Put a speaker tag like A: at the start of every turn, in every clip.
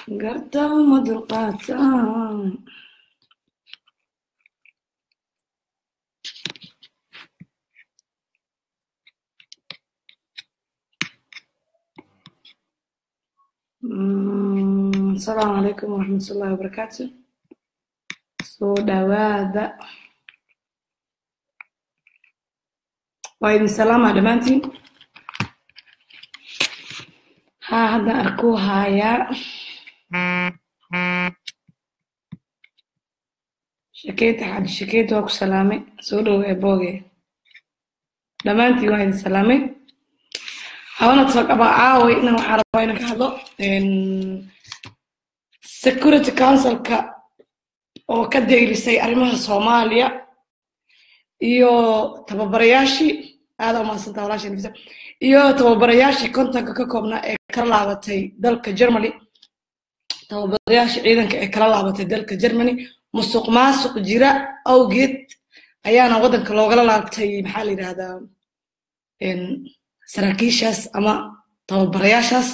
A: garta uma dulqaataan Mm, asalaamu calaykum waraxmatullaahi wabarakaatu soo dhawaada waa idin salaamaa dhammaantiin haa haddaan arkuu haayaa shakeeta xaaji shakeeta waa ku salaamay soo dhow eebooge dhammaantiin waa idin salaamay hawana soo qabaa caaway inaan waxaa rabaa inaan ka hadlo security councilka oo ka daylisay arrimaha soomaaliya iyo tababarayaashii aada umaadsanta walaasha nafisa iyo tababarayaashii kontonka ka koobnaa ee kala laabatay dalka germany tababarayaashii ciidanka ee kala laabatay dalka germany musuq maasuq jira awgeed ayaana waddanka loogala laabtay maxaa la yidhahdaa saraakiishaas ama tababarayaashaas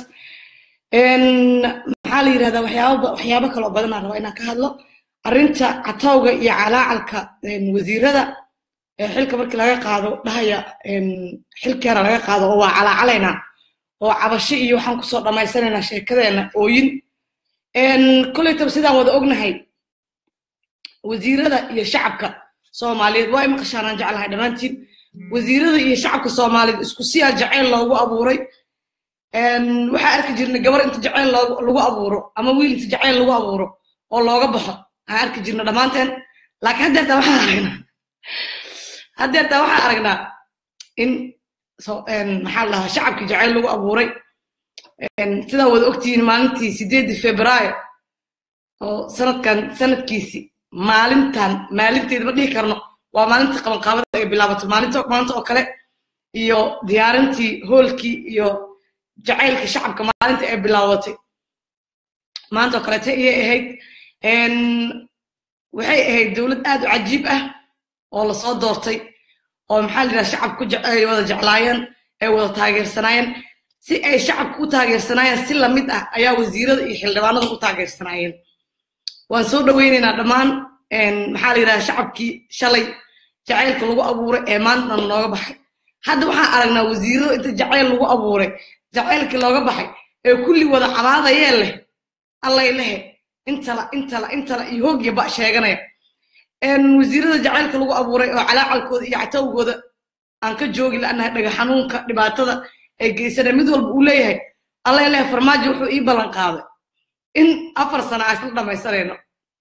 A: maxaa la yidhahdaa waxyaaba waxyaabo kaloo badanaa rabaa inaan ka hadlo arrinta catawga iyo calaacalka wasiirada xilka markii laga qaado dhahaya xilkeena laga qaado oo waa calaacalaynaa oo cabasho iyo waxaan kusoo dhammaysanaynaa sheekadeena ooyin kolleytaba sidaan wada ognahay wasiirada iyo shacabka soomaaliyeed waa imaqashaanaan jeclahay dhammaantiin wasiirada iyo shacabka soomaaliyeed isku siyaa jaceyl loogu abuuray waxaa arki jirnay gabar inta jaceyl lagu abuuro ama wiil inta jaceyl lagu abuuro oo looga baxo aan arki jirna dhammaanteen laakiin haddeertaa waxaan aragnaa haddeertaa waxaan aragnaa in maxaa la dhahaa shacabkii jaceyl lagu abuuray sidaa wada ogtihiin maalintii sideedii februaayo oo sanadkan sanadkiisi maalintan maalinteeda ma dhihi karno waa maalintii qabanqaabada ay bilaabato maalinta maanta oo kale iyo diyaarintii hoolkii iyo jacaylka shacabka maalinta ay bilaabatay maanta oo kaleete iyay ahayd waxay ahayd dowlad aad u cajiib ah oo lasoo doortay oo maxaa la yidhaha shacabku ay wada jeclaayeen ay wada taageersanaayeen si ay shacabku u taageersanaayeen si lamid ah ayaa wasiirada iyo xildhibaanada u taageersanaayeen waan soo dhoweynaynaa dhammaan maxaa la yidhaha shacabkii shalay jacaylka lagu abuuray ee maantana nooga baxay hadda waxaan aragnaa wasiirada inta jacayl lagu abuuray jacaylkii looga baxay ee kulli wada cabaadayeen leh allay lehe intala intala intala iyo hoogya ba sheeganaya wasiirada jacaylka lagu abuuray oo calaacalkooda iyo catawgooda aan ka joogi la'nahay dhaga xanuunka dhibaatada ay geysana mid walba uu leeyahay allay lehe farmaajo wuxuu ii ballan qaaday in afar sana aan isla dhamaysanayno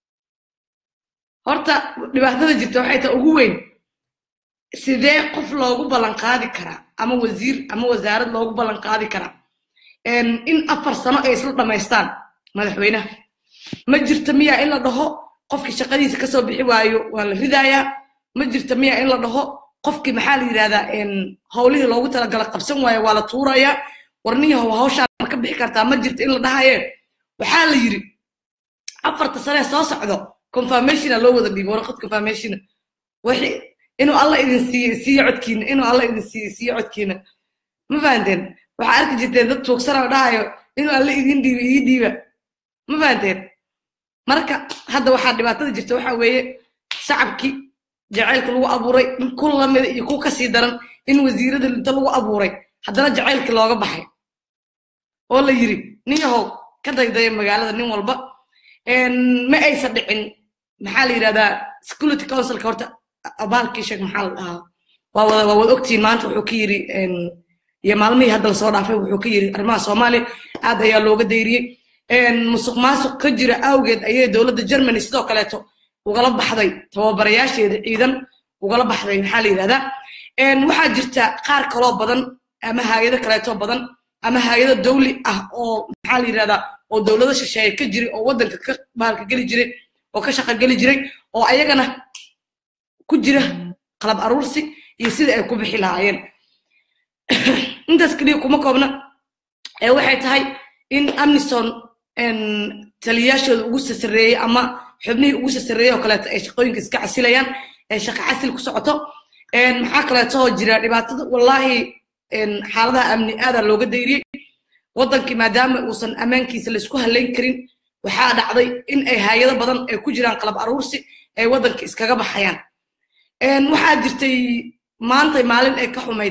A: horta dhibaatada jirta waxay tahay ugu weyn sidee qof loogu ballan qaadi karaa ama wasiir ama wasaarad loogu ballan qaadi karaa in afar sano ay isla dhammaystaan madaxweynaha ma jirta miyaa in la dhaho qofkii shaqadiisa kasoo bixi waayo waa la ridayaa ma jirta miyaa in la dhaho qofkii maxaa la yidhahdaa howlihii loogu talagala qabsan waayo waa la tuurayaa warniyahow hawshaan ma ka bixi kartaa ma jirta in la dhahaye waxaa la yidhi afarta sanee soo socdo confirmationa loo wada dhiibo warqad confirmationa wixii inuu alla idin siiye siiye codkiina inuu alla idin siiye siiye codkiina ma fahanteen waxaa arki jirteen dad tuugsana dhahayo inuu alla idin dhiiba ii dhiiba ma fahanteen marka hadda waxaa dhibaatada jirta waxaa weeye shacabkii jacaylka lagu abuuray in ku lamida iyo ku kasii daran in wasiirada inta lagu abuuray haddana jacaylkii looga baxay oo la yiri nin yahow ka daydaya magaalada nin walba ma aysan dhicin maxaa la yidhahdaa security councilka horta abaalkii sheeg maxaa la dhahaa waa wada waa wada ogtihiin maanta wuxuu ka yiri iyo maalmihii hadda lasoo dhaafay wuxuu ka yiri arrimaha soomaaliya aad ayaa looga dayriyey musuq maasuq ka jira awgeed ayay dowladda germany sidoo kaleeto ugala baxday tababarayaasheeda ciidan ugala baxday maxaa la yidhahdaa waxaa jirta qaar kaloo badan ama haayado kaleeto badan ama haayado dawli ah oo maxaa la yidhahdaa oo dowlado shisheeye ka jiray oo waddanka ka baalka geli jiray oo ka shaqa geli jiray oo ayagana ku jira qalab aruursi iyo sida ay ku bixi lahaayeen intaas keliya kuma koobna ee waxay tahay in amnison taliyayaashooda ugu sasareeyey ama xubnihii ugu sasareeyey oo kaleeto ay shaqooyinka iska casilayaan ee shaqa casil ku socoto maxaa kaleeto jira dhibaatada wallahi xaaladaha amni aadaa looga dayriyey waddankii maadaama uusan ammaankiisa laysku halayn karin waxaa dhacday in ay hay-ado badan ay ku jiraan qalab aruursi ay waddanka iskaga baxayaan waxaa jirtay maantay maalin ay ka xumayd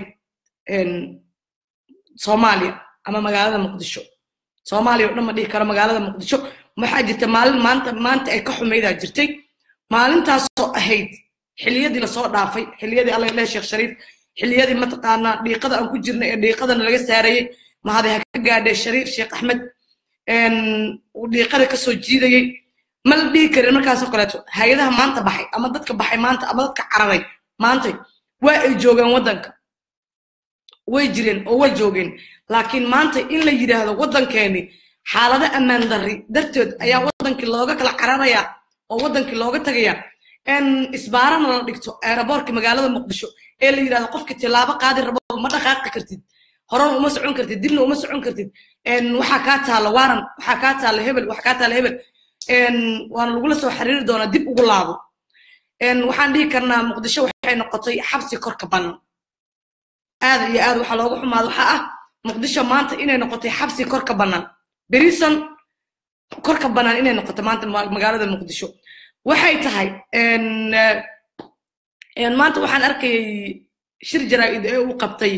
A: soomaaliya ama magaalada muqdisho soomaaliya o dhan ma dhihi karo magaalada muqdisho waxaa jirta maalin maanta maanta ay ka xumaydaa jirtay maalintaasoo ahayd xiliyadii lasoo dhaafay xiliyadii alla ilaahi sheekh shariif xiliyadii mataqaanaa dhiiqada aan ku jirnay ee dhiiqadana laga saarayey mahadi ha ka gaadhay shariif sheekh axmed uu dhiiqada kasoo jiidayey ma la dhihi karin markaasoo kaleeto hay-adaha maanta baxay ama dadka baxay maanta ama dadka cararay maantay waa ay joogeen waddanka way jireen oo way joogeen laakiin maanta in la yidhaahdo waddankeeni xaalado ammaan darri darteed ayaa waddankii looga kala cararayaa oo waddankii looga tagayaa isbaarana la dhigto aeroboortka magaalada muqdisho ee la yidhahdo qofki tilaabo qaadi rabo ma dhaqaaqi kartid horena uma socon kartid dibna uma socon kartid waxaa kaa taalla waaran waxaa kaa taalla hebel waxaa kaa taalla hebel waana lagula soo xiriiri doonaa dib ugu laabo waxaan dhihi karnaa muqdisho waxay noqotay xabsi korka bannaan aad iyo aad waxaa looga xumaada waxaa ah muqdisho maanta inay noqotay xabsi korka bannaan berisan korka bannaan inay noqotay maanta magaalada muqdisho waxay tahay maanta waxaan arkayay shir jaraa'id ee uu qabtay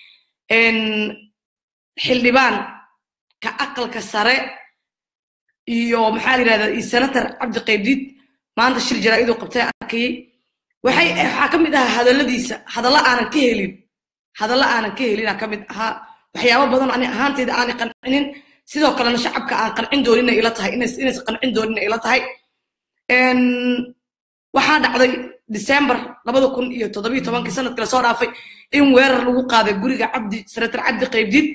A: xildhibaanka aqalka sare iyo maxaa la yidhahdaa iyo senator cabdi qaybdiid maanta shir jaraa'id uu qabtay arkayay waxay waxaa ka mid ahaa hadalladiisa hadallo aanan ka helin hadallo aanan ka helinaa ka mid ahaa waxyaabo badan ani ahaanteyda aanay qancinin sidoo kalena shacabka aan qancin doonina ila tahay inaysan qancin doonina ila tahay waxaa dhacday december labada kun iyo toddobiyo tobankii sanadka lasoo dhaafay in weerar lagu qaaday guriga cabdi senator cabdi qaybdiid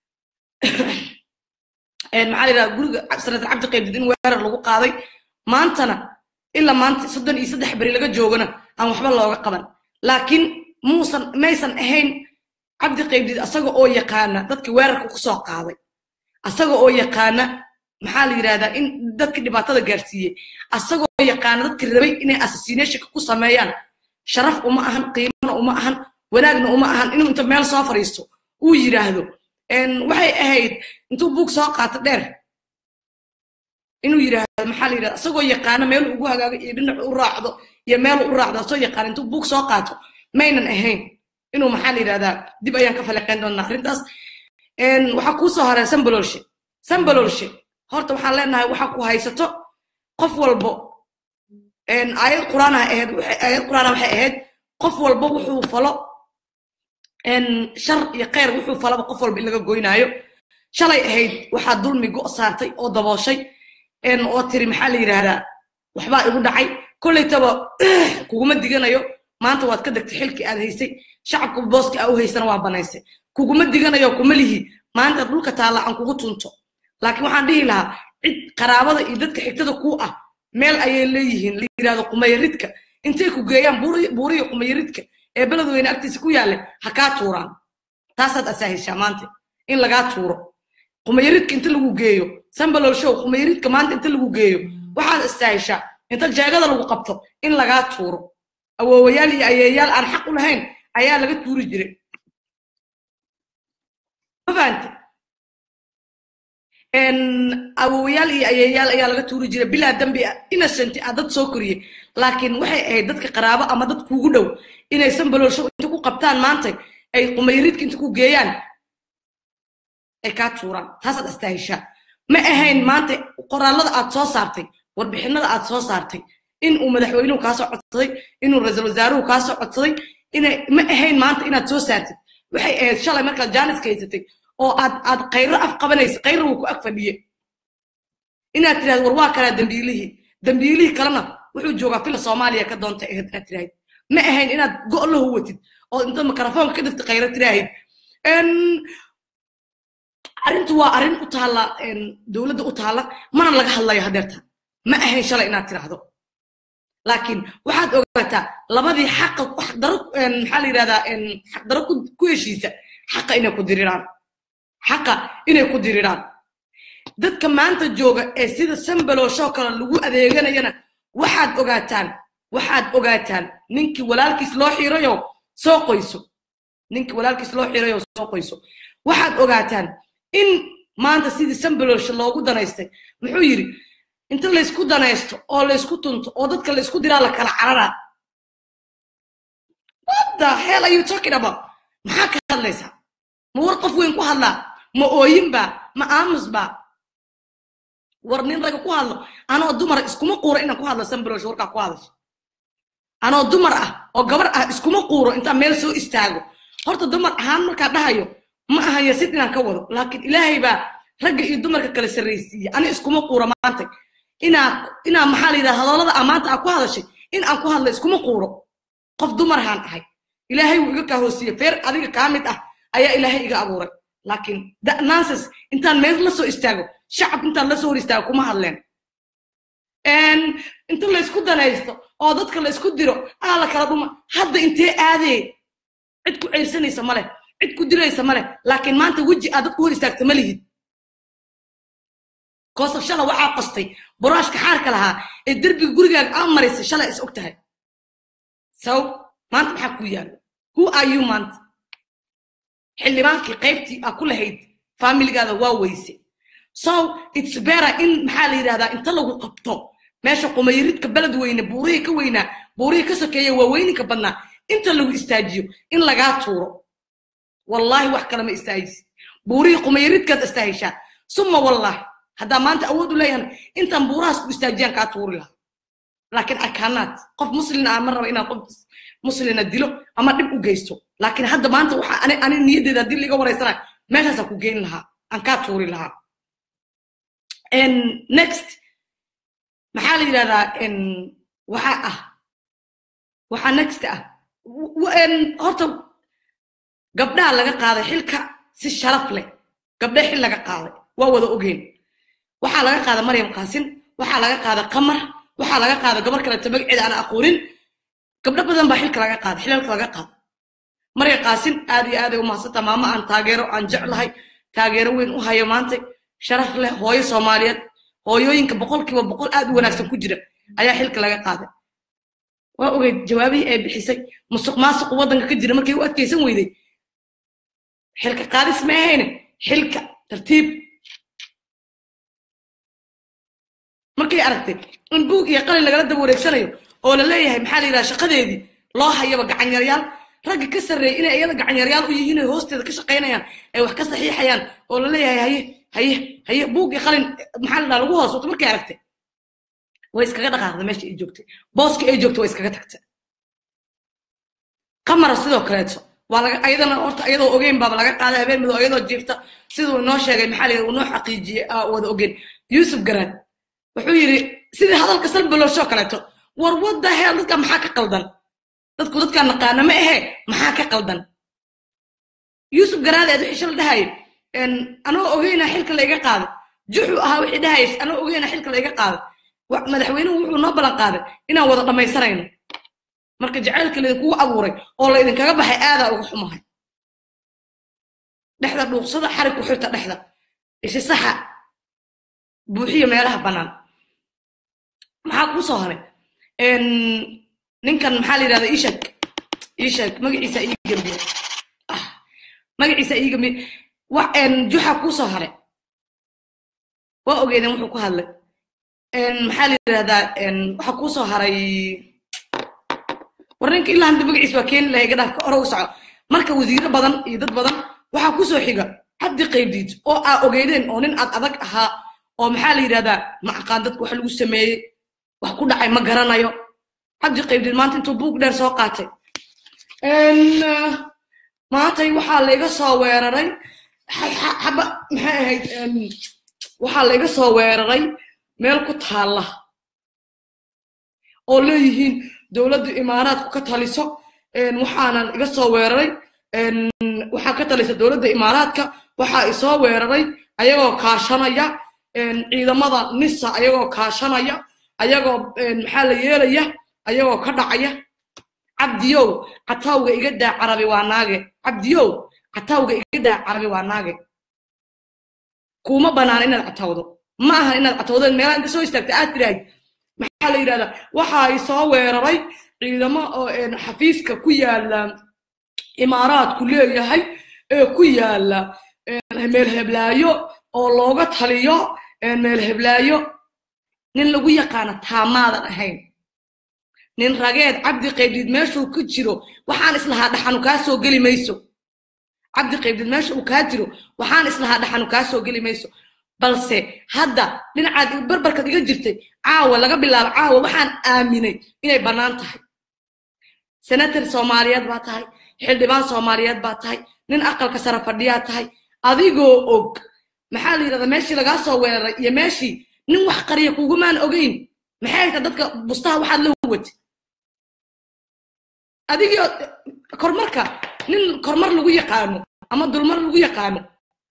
A: maxaa la yidhaha guriga senator cabdi qaybdiid in weerar lagu qaaday maantana ilaa maanta soddon iyo saddex beri laga joogana aan waxba looga qaban laakiin muusan maysan ahayn cabdi qaybdiid asaga oo yaqaana dadkii weerarka kusoo qaaday asaga oo yaqaana maxaa la yidhahdaa in dadkii dhibaatada gaarsiiyey asagoo yaqaana dadkii rabay inay assassinationka ku sameeyaan sharaf uma ahan qiimana uma ahan wanaagna uma ahan inuu inta meel soo fadhiisto uu yidhaahdo waxay ahayd intuu buug soo qaato dheer inuu yidhaahdo maxaa la yidhahda asagoo yaqaana meel ugu hagaago iyo dhinac u raacdo iyo meel u raacdo asagoo yaqaana intuu buug soo qaato maynan ahayn inuu maxaa la yidhahdaa dib ayaan ka faleeqayn doonaa arrintaas waxaa kuu soo haray sambalolshe sambalolshe horta waxaan leenahay waxaa ku haysato qof walbo aayad quraanaha ahayd aayad quraana waxay ahayd qof walbo wuxuu falo shar iyo khayr wuxuu falaba qof walba in laga goynaayo shalay ahayd waxaa dulmi go' saartay oo dabooshay oo tiri maxaa la yidhaahdaa waxbaa igu dhacay kollaytaba kuguma diganayo maanta waad ka degtay xilkii aad haysay shacabka booska aa u haysana waa banaysay kuguma diganayo kuma lihi maanta dhulka taalla aan kugu tunto laakiin waxaan dhihi lahaa cid qaraabada iyo dadka xigtada kuu ah meel ayay leeyihiin la yidhahdo qumayaridka intay ku geeyaan buuriya qumayaridka ee beledweyne agtiisa ku yaalla ha kaa tuuraan taasaad asaaheshaa maanta in lagaa tuuro qumayaridka inta lagu geeyo sambalol show qumayaridka maanta inta lagu geeyo waxaad asaaheshaa inta jeegada lagu qabto in lagaa tuuro awoowayaal iyo ayeeyaal aan xaq u lahayn ayaa laga tuuri jiray ma fahante awowayaal iyo ayeeyaal ayaa laga tuuri jiray bilaa dambi innocent ah dad soo koriyey laakiin waxay ahayd dadka qaraabo ama dad kuugu dhow inay sambalolsho inta ku qabtaan maanta ay qumayridka inta ku geeyaan ay kaa tuuraan taasaad astaahishaa ma ahayn maanta qoraallada aad soo saartay warbixinada aad soo saartay in uu madaxweynuhu kaa soo codsaday inuu ra-iisul wasaaruhu kaa soo codsaday inay ma ahayn maanta inaad soo saartid waxay ahayd shalay markaad jaaniska haysatay oo aad aad khayro af qabanaysa khayro wuu ku ag fadhiye inaad tidhahdo war waa kalaa dambiilihii dambiilihii kalena wuxuu joogaa fila soomaaliya ka doonta ahayd inaad tidhahid ma ahayn inaad go' la huwatid oo inta mikrofoonka ka dhigta khayro tidhaahid arrintu waa arrin u taalla dowladda u taalla mana laga hadlayo hadeerta ma ahayn shalay inaad tidhaahdo laakiin waxaad ogaataa labadii xaqa xaqdaro maxaa la yidhahdaa xaqdaro ku heshiisa xaqa inay ku diriraan xaqa inay ku diriraan dadka maanta jooga ee sida sambalooshoo kale lagu adeeganayana waxaad ogaataan waxaad ogaataan ninkii walaalkiis loo xirayo soo qoyso ninkii walaalkiis loo xirayo soo qoyso waxaad ogaataan in maanta sidii sambalosha loogu danaystay muxuu yidhi inta laysku danaysto oo laysku tunto oo dadka laysku diraa la kala cararaa what the hell are you talking about maxaa ka hadlaysaa ma war qof weyn ku hadlaa ma ooyin baa ma aamus baa war nin raga ku hadlo anoo dumar iskuma quuro inaan ku hadlo sambirosh warkaa ku hadasho anoo dumar ah oo gabar ah iskuma quuro intaan meel soo istaago horta dumar ahaan markaa dhahayo ma ahan yasid inaan ka wado laakiin ilaahay baa ragga iyo dumarka kala sarraysiiya ani iskuma quuro maanta inaa inaa maxaa la yidhaha hadallada amaanta aa ku hadashay in aan ku hadlo iskuma quuro qof dumarhaan ahay ilaahay wuu iga kaa hoosiiye feer adiga kaa mid ah ayaa ilaahay iga abuuray laakiin nanses intaan meel la soo istaago shacab intaan la soo hor istaago kuma hadleen inta laysku danaysto oo dadka laysku diro aa la kala dhuma hadda intee aadee cid ku ceyrsanaysa ma leh cid ku diraysa ma leh laakiin maanta weji aad dad ku hor istaagta ma lihid koosaf shala waxaa qastay buraashka xaarka lahaa ee derbiga gurigaaga aa maraysay shala is og tahay saw maanta maxaa ku yaalo who are you maanta xildhibaankii qaybtii aa ku lahayd faamiligaada waa weyse so it's better in maxaa la yidhahdaa inta lagu qabto meesha qumayridka beled weyne buurihii ka weynaa buurihii ka sokeeya waaweyninka badnaa inta lagu istaajiyo in lagaa tuuro wallahi wax kale ma istaahisid buurihii qumayridkaad istaahishaa suma wallahi haddaa maanta awood u leeyahan intaan buurahaas ku istaajiyaan kaa tuuri lahaa laakiin akaanaad qof muslina aan ma raba inaan qof muslina dilo ama dhib u geysto laakiin hadda maanta waxa ani ani niyaddeeda haddii liga waraysana meeshaasaa ku geyn lahaa aan kaa tuuri lahaa next maxaa la yidhahdaa waxa ah waxa next ah horta gabdhaha laga qaaday xilka si sharaf leh gabdhe xil laga qaaday waa wada ogeen waxaa laga qaada maryam qaasin waxaa laga qaada qamar waxaa laga qaada gabar kaleeto magaceeda aan aqoonin gabdho badan baa xilka laga qaada xilalka laga qaada maryam qaasin aad iyo aaday u mahadsantaa maamo aan taageero aan jeclahay taageero weyn u hayo maanta sharaf leh hooyo soomaaliyeed hooyooyinka boqolkiiba boqol aad u wanaagsan ku jira ayaa xilka laga qaaday waa ogeyd jawaabihii ay bixisay musuq maasuq waddanka ka jira markay u adkaysan weyday xilka qaadis ma ahayne xilka tartiib markay aragtay in buug iyo qalin lagala daba wareegsanayo oo la leeyahay maxaa la yidhaha shaqadeedii loo hayaba gacanyaryaal ragga ka sarreeyay inay iyada gacanyaryaal u yihiin oo hoosteeda ka shaqaynayaan ay wax ka saxiixayaan oo la leeyahay haye haye haye buug iyo qalin maxaa la dhaha lagu hoos wato markay aragtay way iskaga dhaqaaqday meesha ay joogtay booska ay joogtay way iskaga tagtay qamara sidoo kaleeto waa laga ayadana horta ayadoo ogeyn baaba laga qaaday habeen mido ayadoo jiifta siduu inoo sheegay maxaa la yidhi uu noo xaqiijiyey wada ogeyn yuusuf garaad wuxuu yidhi sidii hadalka salbalooshoo kaleeto war wadda heel dadka maxaa ka qaldan dadku dadkaa naqaana ma ahe maxaa ka qaldan yuusuf garaad eed wixii shal dhahaye anoo ogeyna xilka layga qaaday juxuu ahaa wixii dhahaye anoo ogeyna xilka layga qaaday madaxweynuhu wuxuu noo ballan qaaday inaan wada dhammaysanayno marka jacaylka laydinkugu abuuray oo laydinkaga baxay aadaa uga xumahay dhexda dhuuqsada xarig ku xirta dhexda ishi saxa buuxiya meelaha bannaan maxaa kuu soo haray ninkan maxaa la yidhahda ishak ishak magaciisa ii gembiye magaciisa ii gembiye juxa kuu soo haray waa ogeedeen wuxuu ku hadlay maxaa la yidhahdaa waxaa kuu soo haray war ninka ilaa hanta magaciis waa keeni lahay gadhaaf ka ore u soco marka wasiiro badan iyo dad badan waxaa ku soo xiga cabdi qaybdiid oo aa ogeydeen oo nin aad adag ahaa oo maxaa la yidhahdaa ma aqaan dadka wax lagu sameeyey wax ku dhacay ma garanayo cabdi qaybdiid maanta intuu buug dheer soo qaatay maantay waxaa layga soo weeraray xaba maxay ahayd waxaa layga soo weeraray meel ku taalla oo leeyihiin dowladda imaaraadku ka taliso waxaanan iga soo weeraray waxaa ka talisa dowladda imaaraadka waxaa isoo weeraray ayagoo kaashanaya ciidamada nisa ayagoo kaashanaya ayagoo maxaa la yeelaya ayagoo ka dhacaya cabdiyow catawga iga daa carabi waa naage cabdiyow catawga iga daa carabi waa naage kuma banaana inaad catawdo ma ahan inaad catawdeen meelaha inta soo istaagta aad tiraahid maxaa la yidhahdaa waxa ay soo weeraray ciidamo oo xafiiska ku yaala imaaraadku leeyahay ee ku yaala meel heblaayo oo looga taliyo meel heblaayo nin lagu yaqaano taamaadan ahayn nin rageed cabdi qaybdiid meeshuu ku jiro waxaan islahaa dhaxanu kaa soo geli mayso cabdi qaybdiid meesha uu kaa jiro waxaan islahaa dhaxanu kaa soo geli mayso balse hadda dhinacaad barbarkaad iga jirtay caawa laga bilaabo caawa waxaan aaminay inay bannaan tahay senator soomaaliyeed baa tahay xildhibaan soomaaliyeed baa tahay nin aqalka sare fadhiyaa tahay adigoo og maxaa la yidhahdaa meeshii lagaa soo weeraray iyo meeshii nin wax qariya kugumaan ogeyn maxay haytaa dadka bustaha waxaad la wati adigio kormarka nin kormar lagu yaqaano ama dulmar lagu yaqaano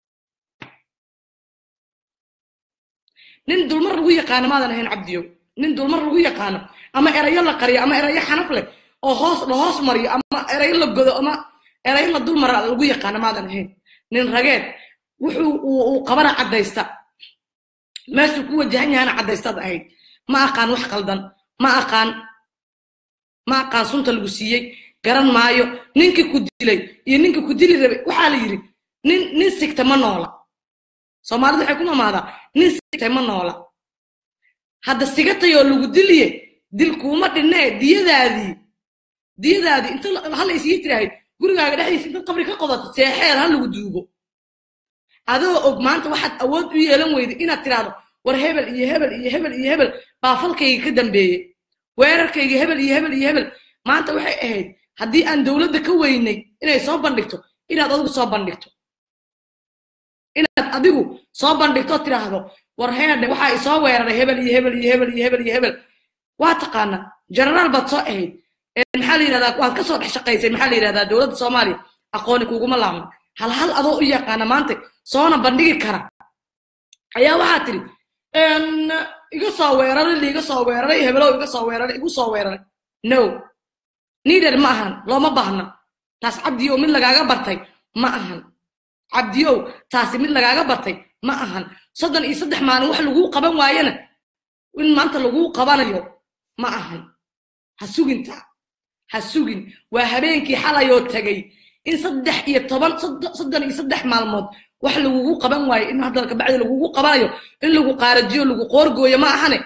A: nin dulmar lagu yaqaano maadan ahayn cabdiyo nin dulmar lagu yaqaano ama erayo la qariyo ama erayo xanaf leh oo hoos la hoos mariyo ama erayo la godo ama erayo la dulmara lagu yaqaano maadan ahayn nin rageed wuxuu uu qabana caddaysta meeshuu ku wajahan yahana caddaystaad ahayd ma aqaan wax qaldan ma aqaan ma aqaan sunta lagu siiyey garan maayo ninkii ku dilay iyo ninkii ku dili rabay waxaa la yidhi nin nin sigta ma noola soomaalidu waxay ku mamaadaa nin sigtay ma noola hadda sigatayoo lagu diliye dil kuuma dhinee diyadaadii diyadaadii inta hala isii tirahayd gurigaaga dhexdiisa inta qabri ka qodato seexeer ha lagu duugo adoo og maanta waxaad awood u yeelan weyda inaad tiraahdo war hebel iyo hebel iyo hebel iyo hebel baa falkayga ka dambeeyey weerarkayga hebel iyo hebel iyo hebel maanta waxay ahayd haddii aan dowladda ka weynay inay soo bandhigto inaad adigu soo bandhigto inaad adigu soo bandhigto tiraahdo war heedhe waxaa isoo weeraray hebel iyo hebel iyo hebel iyo hebel iyo hebel waa taqaanaa generaal baad soo ahayd maxaa la yidhahdaa waad ka soo dhex shaqaysay maxaa la yidhahdaa dowladda soomaaliya aqooni kuguma laabna hal hal adoo u yaqaana maanta soona bandhigi kara ayaa waxaa tiri iga soo weeraray liiga soo weeraray hebelow iga soo weeraray igu soo weeraray no needed ma ahan looma baahna taas cabdiyow mid lagaaga bartay ma ahan cabdiyow taasi mid lagaaga bartay ma ahan soddon iyo saddex maalin wax laguu qaban waayana in maanta laguu qabanayo ma ahan ha sugintaa ha sugin waa habeenkii xalayoo tagay in saddex iyo toban soddon iyo saddex maalmood wax lagugu qaban waayo in hadda kabacdi lagugu qabanayo in lagu qaarajiyo lagu qoorgooyo ma ahane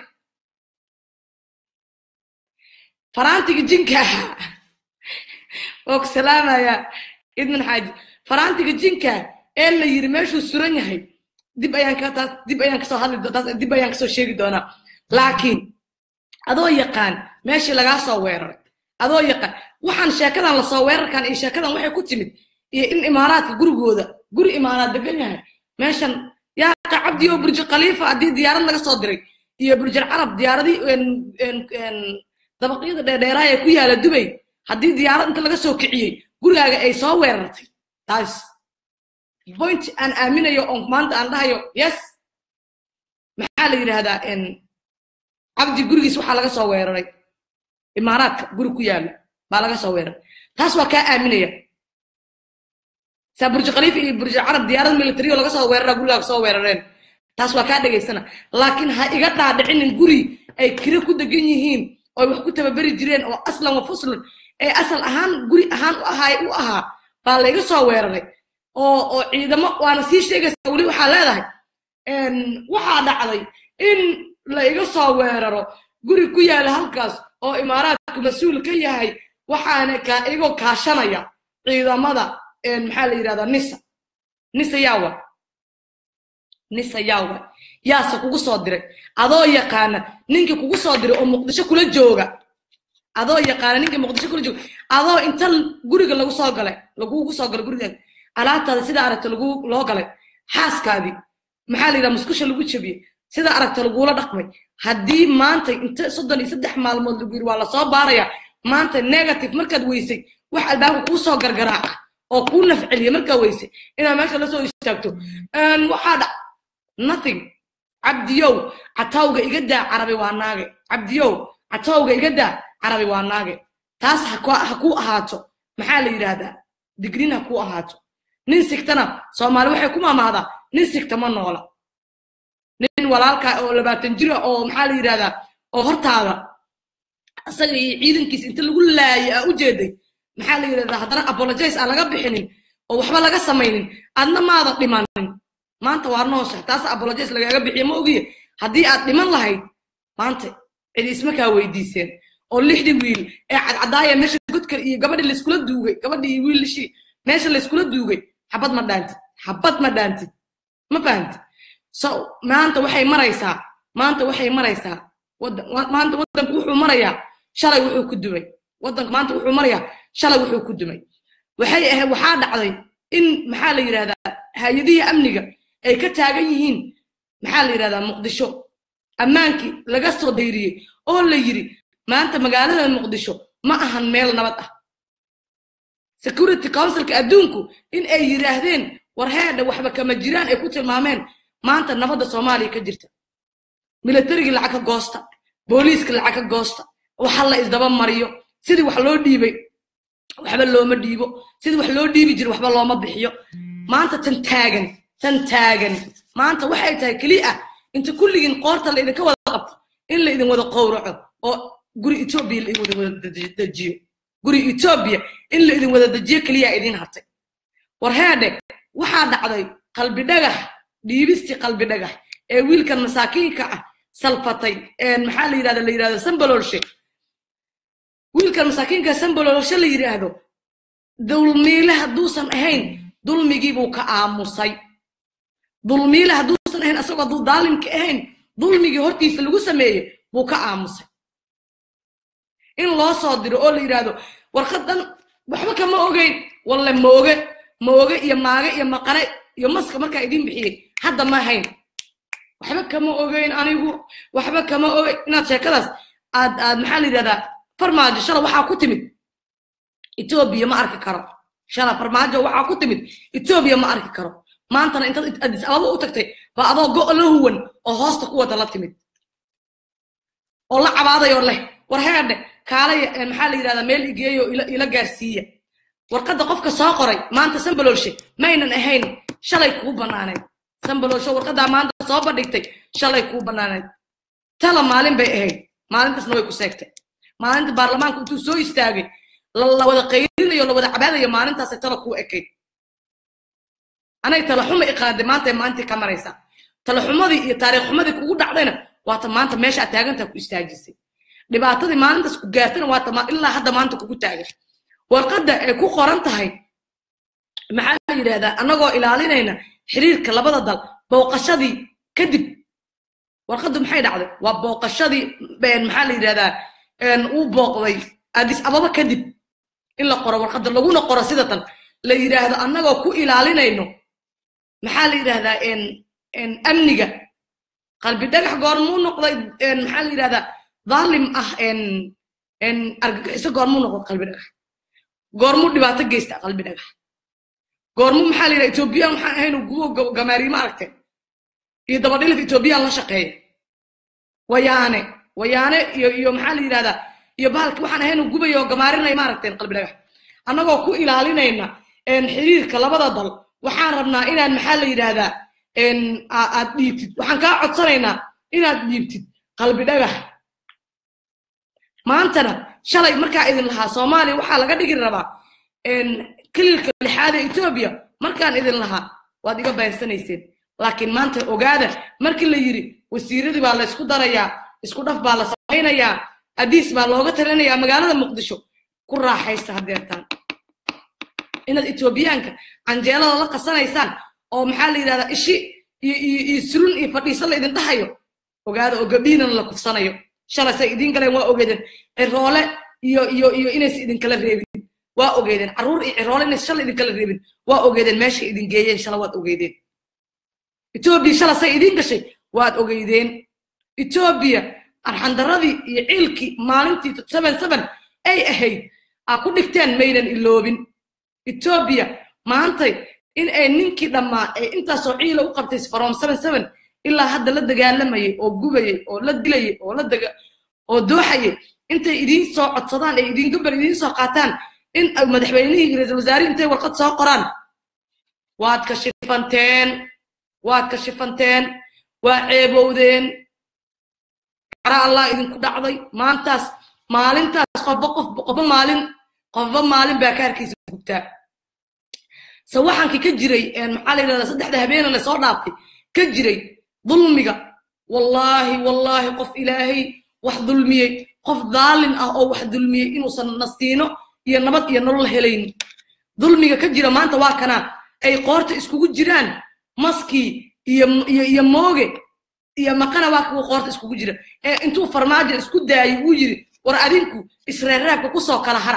A: faraantiga jinka oo ku salaamaya idmin xaaji faraantiga jinka ee la yiri meeshuu suran yahay dib ayaan ka taas dib ayaan kasoo hadli taas dib ayaan kasoo sheegi doonaa laakiin adoo yaqaan meeshii lagaa soo weeraray adoo yaqaan waxaan sheekadan lasoo weerarkan iyo sheekadan waxay ku timid iyo in imaaraadka gurigooda guri imaaraad degan yahay meeshan yaa cabdi oo burji khaliifa haddii diyaarad laga soo diray iyo burjir carab diyaaradii dabaqyada dheerdheeraha ee ku yaala dubay haddii diyaarad inta laga soo kiciyey gurigaaga ay soo weerartay taas point aan aaminayo oon maanta aan dhahayo yes maxaa la yidhaahdaa cabdi gurigiis waxaa laga soo weeraray imaaraadka guri ku yaala baa laga soo weeraray taas waa kaa aaminaya saa burji khaliifa iyo burji carab diyaarad militariyo laga soo weerara gurigaaga soo weerareen taas waa kaa dhegaysana laakiin ha iga dhaadhicinin guri ay kire ku degan yihiin oo wax ku tababeri jireen oo aslan wa fuslun ee asal ahaan guri ahaan u ahaa u ahaa baa layga soo weeraray oo oo ciidamo waana sii sheegaysaa weli waxaa leedahay waxaa dhacday in la iga soo weeraro guri ku yaala halkaas oo imaaraadku mas-uul ka yahay waxaana ka igoo kaashanaya ciidamada maxaa la yidhahdaa nisa nisa yaawa nisa yaawa yaase kugu soo diray adoo yaqaana ninkii kugu soo diray oo muqdisho kula jooga adoo yaqaana ninkii muqdisho kula jooga adoo inta guriga lagu soo galay lagugu soo galay gurigaadi alaabtaada sida aragta lagu loo galay xaaskaadii maxaa la yidhaha muskusha lagu jabiyey sida aragta lagula dhaqmay haddii maanta inta soddon iyo saddex maalmood lagu yiri waa lasoo baaraya maanta negative markaad weysay wax albaabka kuu soo gargaraaca oo kuu nafceliya markaa weysay inaad meesha lasoo istaagto waxaa dha nothing cabdiyow catawga iga daa carabi waa naage cabdiyow catawga iga daa carabi waa naage taas ha kuu ahaato maxaa la yidhaahdaa digrin ha kuu ahaato nin sigtana soomaali waxay ku maamahdaa nin sigta ma noola nin walaalka oo labaatan jira oo maxaa la yidhahdaa oo hortaada isaga iyo ciidankiisa inta lagu laayay aa u jeeday maxaa la yidhahdaa haddana apologize aan laga bixinin oo waxba laga samaynin adna maada dhimanin maanta waa noosha taas apologize lagaaga bixiya ma ogiye haddii aad dhiman lahayd maanta cidi isma kaa weydiiseen oo lixdii wiil ee cadcadaaya meesha godka iyo gabadhii layskula duugay gabadhii iyo wiilashii meesha layskula duugay xabad ma dhaantid xabad ma dhaantid ma fahamtid so maanta waxay maraysaa maanta waxay maraysaa waddan maanta waddanku wuxuu marayaa shalay wuxuu ku dumay waddanka maanta wuxuu marayaa shalay wuxuu ku dumay waxay ahayd waxaa dhacday in maxaa la yidhahdaa hay-adihii amniga ay ka taagan yihiin maxaa la yidhahdaa muqdisho ammaankii laga soo dayriyey oo la yidhi maanta magaalada muqdisho ma ahan meel nabad ah security councilka adduunku in ay yidhaahdeen war heedha waxba kama jiraan ay ku tilmaameen maanta nabadda soomaaliya ka jirta militarigii lacag ka goosta booliiska lacag ka goosta waxa la isdaba mariyo sidii wax loo dhiibay waxba looma dhiibo sidii wax loo dhiibi jira waxba looma bixiyo maanta tan taagan tan taagan maanta waxay tahay keliya inta kulligiin qoorta la idinka wada qabto in la idin wada qowraco oo guri etoobiya la idin wada dejiyo guri etoobiya in la idin wada dejiyo keliya idin hartay war heedhe waxaa dhacday qalbi dhagax dhiibistii qalbi dhagax ee wiilkan masaakiinka ah salfatay maxaa la yidhahda la yidhahdo sambalolshe wiilkan masaakiinka sambalolshe la yidhaahdo dulmiile hadduusan ahayn dulmigii buu ka aamusay dulmiile hadduusan ahayn asagoo hadduu daalimka ahayn dulmigii hortiisa lagu sameeyey buu ka aamusay in loo soo diro oo la yidhaahdo warqadan waxba kama ogeyn walle mooge mooge iyo maage iyo maqane iyo maska markaa idin bixiyey hadda ma hayn waxba kama ogeyn anigu waxba kama ogeyn inaad sheekadaas aad aad maxaa la yidhahdaa farmaajo shala waxaa ku timid etoobiya ma arki karo shala farmaajo waxaa ku timid etoobiya ma arki karo maantana intaad adis ababa u tagtay baa adoo go' la huwan oo hoosta ku wada la timid oo la cabaadayoo leh war heedhe kaalaya maxaa la yidhahdaa meel igeeyo ila gaarsiiya warqadda qofka soo qoray maanta sambalolshe maynan ahayn shalay kuu bannaanayd sambalolshe warqaddaa maanta soo bandhigtay shalay kuu bannaanayd tala maalin bay ahayd maalintaasna way ku seegtay maalinta baarlamaanka intuu soo istaagay la wada qayrinayo la wada cabaadayo maalintaasay tala kuu ekayd anay talaxuma iqaaday maanta maalintii ka maraysaa talaxumadii iyo taariikh xumadii kugu dhacdayna waata maanta meesha aad taagantaa ku istaajisay dhibaatadii maalintaas ku gaartana waata ilaa hadda maanta kugu taagan warqadda ay ku qoran tahay maxaa la yidhahdaa annagoo ilaalinayna xiriirka labada dal booqashadii kadib warqaddu maxay dhacday waa booqashadii maxaa la yidhahdaa uu booqday adis ababa kadib in la qoro warqadda laguna qoro sidatan la yidhaahdo annagoo ku ilaalinayno maxaa la yidhahdaa amniga qalbi dhagax goormuu noqday maxaa la yidhahdaa dhaalim ah argagixiso goormuu noqday qalbi dhagax goormuu dhibaato geysta qalbi dhagax goormuu maxaa la yidhahdaa etoobiyaan waxaan ahayn gubo gamaariima aragteen iyo dabadhilif etoobiyaan la shaqeeya wayaane wayaane iyo iyo maxaa la yidhahdaa iyo bahalki waxaan ahayn gubayo gamaarinay ma aragteen qalbi dhagax annagoo ku ilaalinayna xiriirka labada dal waxaan rabnaa inaad maxaa la yidhaahdaa aad dhiibtid waxaan kaa codsanaynaa inaad dhiibtid qalbi dhagax maantana shalay markaa idin lahaa soomaaliya waxaa laga dhigi rabaa kililka lixaada etoobiya markaan idin lahaa waad iga bayansanayseen laakiin maanta ogaada markii la yidhi wasiiradii baa la ysku darayaa isku dhaf baa la samaynayaa adiis baa looga talinayaa magaalada muqdisho ku raaxaysta hadeertaan inaad etoobiyaanka canjeelada la qasanaysaan oo maxaa la yidhahdaa ishi iyo iyo iyo surun iyo fadhiiso la idin dhahayo ogaada oo gabdhiinana la kufsanayo shalay say idiin galeen waa ogeedeen ciroole iyo iyo iyo inaysa idinkala reebin waa ogeedeen carruur iyo ciroole inaysa shalay idinkala reebin waa ogeedeen meeshay idin geeyeen shala waad ogeedeen etoobiya shala say idiin gashay waad ogeydeen etoobiya arxandaradii iyo ciilkii maalintii seven seven ay ahayd aa ku dhigteen maynan iloobin etoobiya maantay in ay ninkii dhammaa ee intaasoo ciila u qabtay from seven seven ilaa hadda la dagaalamayay oo gubayay oo la dilayay oo la daga oo dooxayay intay idiin soo codsadaan ay idiin gabar idiin soo qaataan in madaxweynihii ra-iisul wasaarihi intay warqad soo qoraan waad ka shifanteen waad ka shifanteen waa ceebowdeen cara allah idinku dhacday maantaas maalintaas qofba qof qofba maalin qofba maalin baa kaarkiisa gubtaa sawaxankii ka jiray maxaa la yidhahdaa saddexda habeena lasoo dhaafay ka jiray dulmiga wallaahi wallaahi qof ilaahay wax dulmiyey qof daalin ah oo wax dulmiyey inuusan nasiino iyo nabad iyo nolol helaynin dulmiga ka jira maanta waa kana ay qoorta iskugu jiraan maskii iyo iyo iyo mooge iyo maqana waa kuwa qoorta iskugu jira ee intuu farmaajo isku daayo uu yiri war adinku isreereebka kusoo kala hara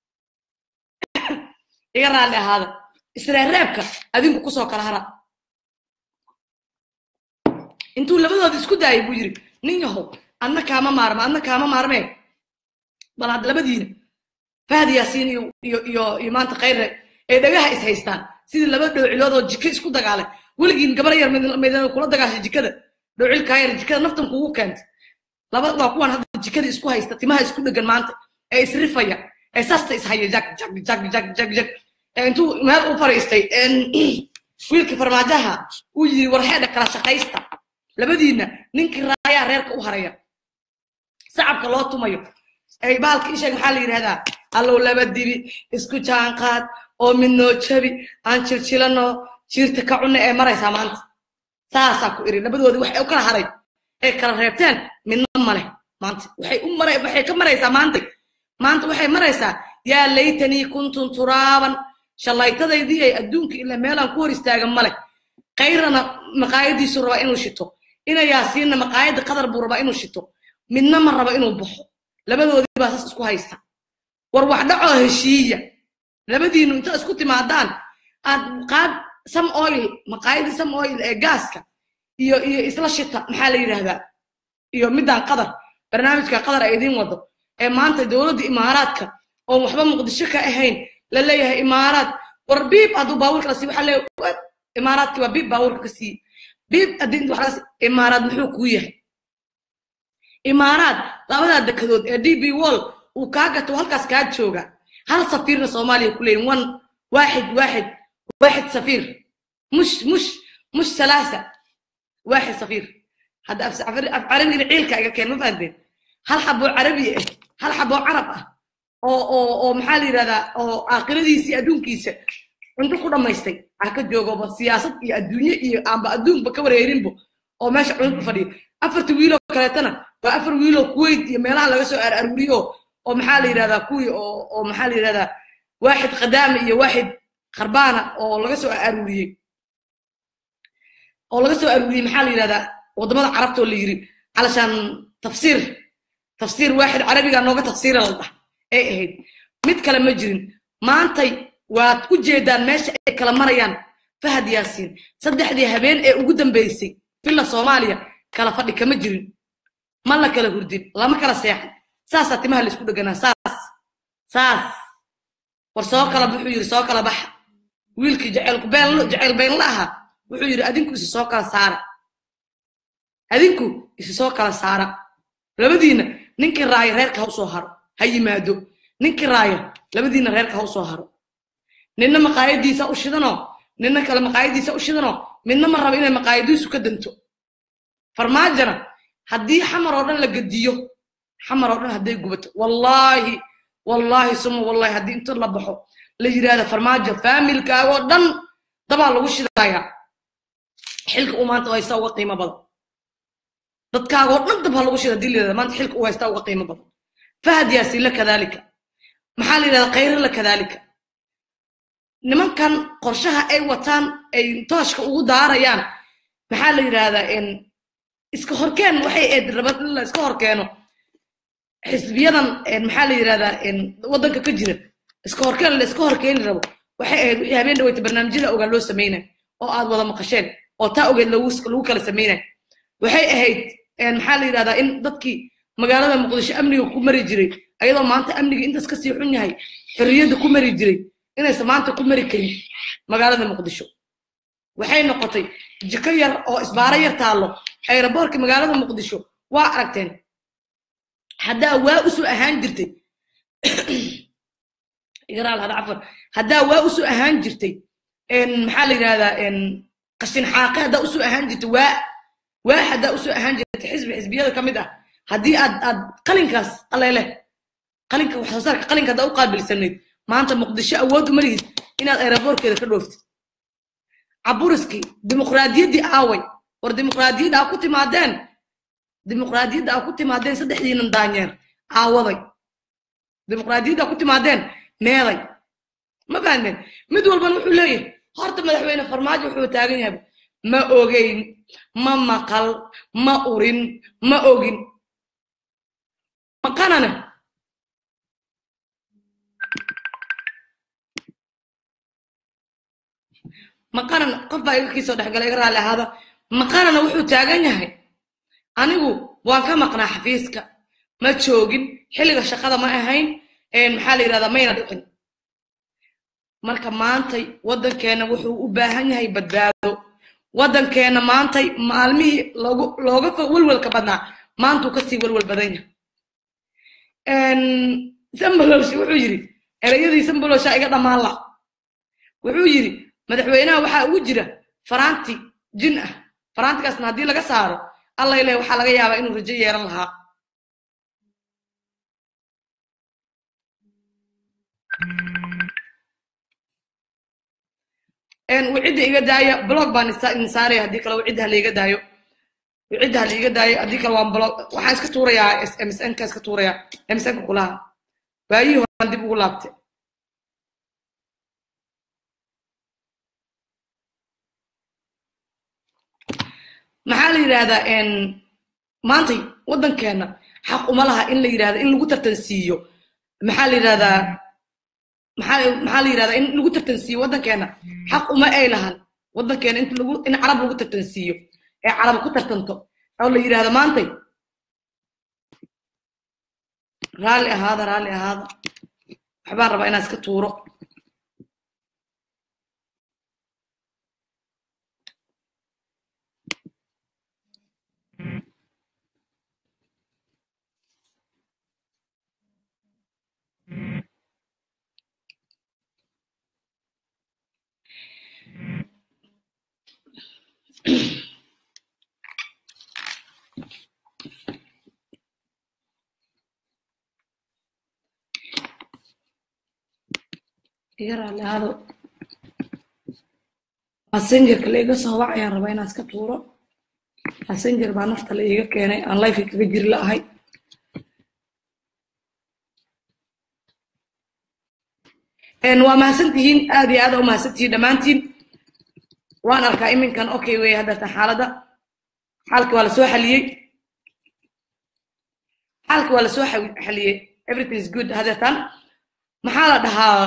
A: iga raalli ahaada isreereebka adinku kusoo kala hara intuu labadooda isku daayay buu yiri nin yahow adna kaama maarma adna kaama maarmee bal had labadiina fahad yaasiin iyo iyo iyo iyo maanta khayre ay dhagaha is haystaan sidii laba dhowcilood oo jiko isku dagaalay weligiin gabar yar midna kula dagaashay jikada dhowcilkaa yar jikada naftan kugu keentay laba waa kuwan hadda jikada isku haysta timaha isku dhegan maanta ee isrifaya ee sasta ishaya jag jag jag jag jag jag intuu meel u fariistay wiilkii farmaajaha uu yiri war heedha kala shaqaysta labadiina ninkii raayaa reerka u haraya sacabka loo tumayo ay baalka isheeg maxaa la yidhahdaa allow laba dibi isku jaanqaad oo midnoo jabi aan jiljilano jiirta ka cunna ee maraysaa maanta saasaa ku iri labadoodii waxay u kala haray ay kala reebteen midna male maanta waxay u mara waxay ka maraysaa maanta maanta waxay maraysaa yaa laytanii kuntum turaaban shallaytadaydii ay adduunka ilaa meelaan ku hor istaagan male kayrana maqaayadiisu rabaa inuu shito ina yaasiinna maqaayadda qadar buu rabaa inuu shito midna ma raba inuu baxo labadoodii baa saas isku haysta war wax dhacoo heshiiya labadiinu inta isku timaadaan aad qaad sam oil maqaayadii sam oil ee gaaska iyo iyo isla shita maxaa la yidhaahdaa iyo midaan qadar barnaamijka qadar ay idiin wado ee maanta dowladda imaaraadka oon waxba muqdisho ka ahayn la leeyahay imaaraad war biib hadduu baabuurka la siiy waxaa leeyahay imaaraadkii waa biib baabuurka ka siiye biib haddii wax laga imaaraad muxuu kuu yahay imaaraad labadaa dekadood ee d b wall uu kaa gato halkaas kaa jooga hal safiirna soomaaliya ku leeyin one waaxid waaxid waaxid safiir mush mush mush salaasa waaxid safiir hadda af carabigina ciilka iga keen ma fahanteen hal xaboo carabi ah hal xaboo carab ah oo oo oo maxaa la yidhahdaa oo aakhiradiisii adduunkiisa cunto ku dhammaystay ha ka joogoba siyaasad iyo adduunye iyo aanba adduunba ka wareerinbo oo meesha cunto ku fadhiyo afarta wiiloo kaleetana waa afar wiiloo kuwait iyo meelaha laga soo araaruriyo oo maxaa la yidhahdaa kuwii oo oo maxaa la yidhahdaa waaxid qadaami iyo waaxid kharbaana oo laga soo aruuriyey oo laga soo aruuriyey maxaa la yidhahdaa waddamada carabta oo la yiri calashaan tafsiir tafsiir waaxid carabiga nooga tafsiira la dhah ay ahayd mid kale ma jirin maantay waad u jeedaan meesha ay kala marayaan fahad yaasiin saddexdii habeen ee ugu dambeysay villa soomaaliya kala fadhi kama jirin ma la kala hurdin lama kala seexan saasaa timaha la isku dheganaa saas saas war soo kala wuxuu yidhi soo kala baxa wiilkii jaceylku been jaceyl been la ahaa wuxuu yidhi adinku isi soo kala saara adinku isi soo kala saara labadiina ninkii raaya reerka ha usoo haro ha yimaado ninkii raaya labadiina reerka ha usoo haro ninna maqaayadiisa u shidanoo ninna kale maqaayadiisa u shidanoo midna ma raba inay maqaayadiisu ka danto farmaajana haddii xamar oo dhan la gediyo xamar oo dhan hadday gubato wallaahi wallaahi suma wallahi haddii inta la baxo la yidhaahda farmaajo faamilkaagoo dhan dabaa lagu shidayaa xilka uu maanta haysta uga qiimo badan dadkaagoo dhan dab ha lagu shida hadii la yidhahda maanta xilka uu haysta uga qiimo badan fahad yaasiinla kadaalika maxaa la yidhahda khayrala kadaalika nimankan qorshaha ay wataan ay tooshka ugu daarayaan maxaa la yidhahdaa iska horkeen waxay ayd rabad in la iska horkeeno xisbiyadan maxaa la yidhahdaa waddanka ka jira iska horkeen la iska horkeeni rabo waxay ahayd wixii habeen dhaweyta barnaamijyada ogaa loo samaynay oo aad wada maqasheen oo taa ogeed lagu lagu kala samaynay waxay ahayd maxaa la yidhahdaa in dadkii magaalada muqdisho amniga ku mari jiray ayadoo maanta amniga intaas kasii xun yahay xorriyadda ku mari jiray inaysan maanta ku mari karin magaalada muqdisho waxay noqotay jiko yar oo isbaaro yar taallo ayraboorka magaalada muqdisho waa aragteen haddaa waa usoo ahaan jirtay igaraal hada cafan haddaa waa usoo ahaan jirtay maxaa la yidhahdaa qashin xaaqe haddaa usoo ahaan jirtay waa waa haddaa usoo ahaan jirtay xisbi xisbiyada ka mid ah haddii aad aad qalinkaas aleele qalinka wax soo saarka qalinka haddaa u qaabilsanayd maanta muqdisho awood uma lihid inaad ayraboorkeeda ka dhooftid caburiskii dimuqraadiyaddii aaway war dimuqraadiyadda ha ku timaadeen dimuqraadiyadda aa ku timaadeen saddexdiinan daanyeer aawaday dimuqraadiyadda aa ku timaadeen meeday ma fahanteen mid walbana wuxuu leeyahay horta madaxweyne farmaajo wuxuu taagan yahay ma ogeyn ma maqal ma urin ma ogin maqanana maqanan qof baa iga kiisoo dhexgalay iga raalli ahaada maqanana wuxuu taagan yahay anigu waan ka maqnaa xafiiska ma joogin xilliga shaqada ma ahayn maxaa la yidhahdaa mayna dhicin marka maantay waddankeena wuxuu u baahan yahay badbaado waddankeena maantay maalmihii loogu looga welwelka badnaa maantuu kasii welwel badan yahay sambalosh wuxuu yidhi ereyadii sambalosha iga dhammaan la wuxuu yidhi madaxweynaha waxaa ugu jira faraanti jin ah faraantigaasna haddii laga saaro alla ileh waxaa laga yaabaa inuu rajo yeeran lahaa wicidda iga daaya blog baan idin saaraya haddii kale wicidda ha laiga daayo wicidda ha laiga daayo haddii kale waan blog waxaan iska tuurayaa msn ka iska tuurayaa msn ka kulaha waayihii horaan dib ugu laabtay maxaa la yidhahdaa maantay waddankeena xaq uma laha in la yidhahda in lagu tartansiiyo maxaa la yidhahdaa maxaa maxaa la yidhahdaa in lagu tartansiiyo waddankeena xaq uma ay lahan waddankeena inta lagu in carab lagu tartansiiyo ee carab ku tartanto oo la yidhahdo maantay raalli ahaada raalli ahaada waxbaan rabaa inaan iska tuuro iga raalli ahaado messengerka la iga soo wac ayaan rabaa inaan iska tuuro messenger baa nafta la iiga keenay aan lifeka kaga jiri la'ahay waa mahadsantihiin aad iyo aad u mahadsantihiin dhammaantiin waan arkaa iminkan okay wey haddatan xaaladda xaalka waa lasoo xaliyey xaalka waa lasoo xaliyey everything is good hadeetan maxaa la dhahaa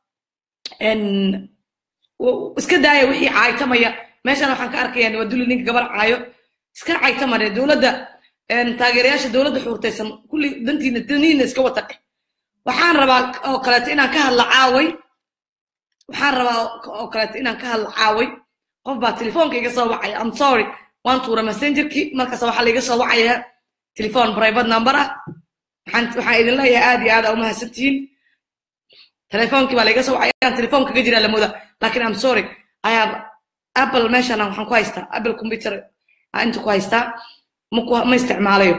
A: iska daaya wixii caaytamaya meeshan waxaan ka arkaya waa duli ninka gabar caayo iska caaytamane dowladda taageerayaasha dowladda xuurtaysan kulli dantiina daniina iska wata dheh waxaan rabaa oo kaleeto inaan ka hadla caaway waxaan rabaa oo kaleeto inaan ka hadla caaway qof baa telefoonka iga soo wacaya am sorry waan tuura messengerkii markaas waxaa laiga soo wacaya telefoon private number ah waxaan waxaan idin leeyahay aad iyo aad aa umahadsantihiin telefoonkii baa laiga soo wacaya inaan telefoon kaga jiraa lamooda lakin am sorry i have apple meeshan waxaan ku haystaa apple computer aan inta ku haystaa maku ma isticmaalayo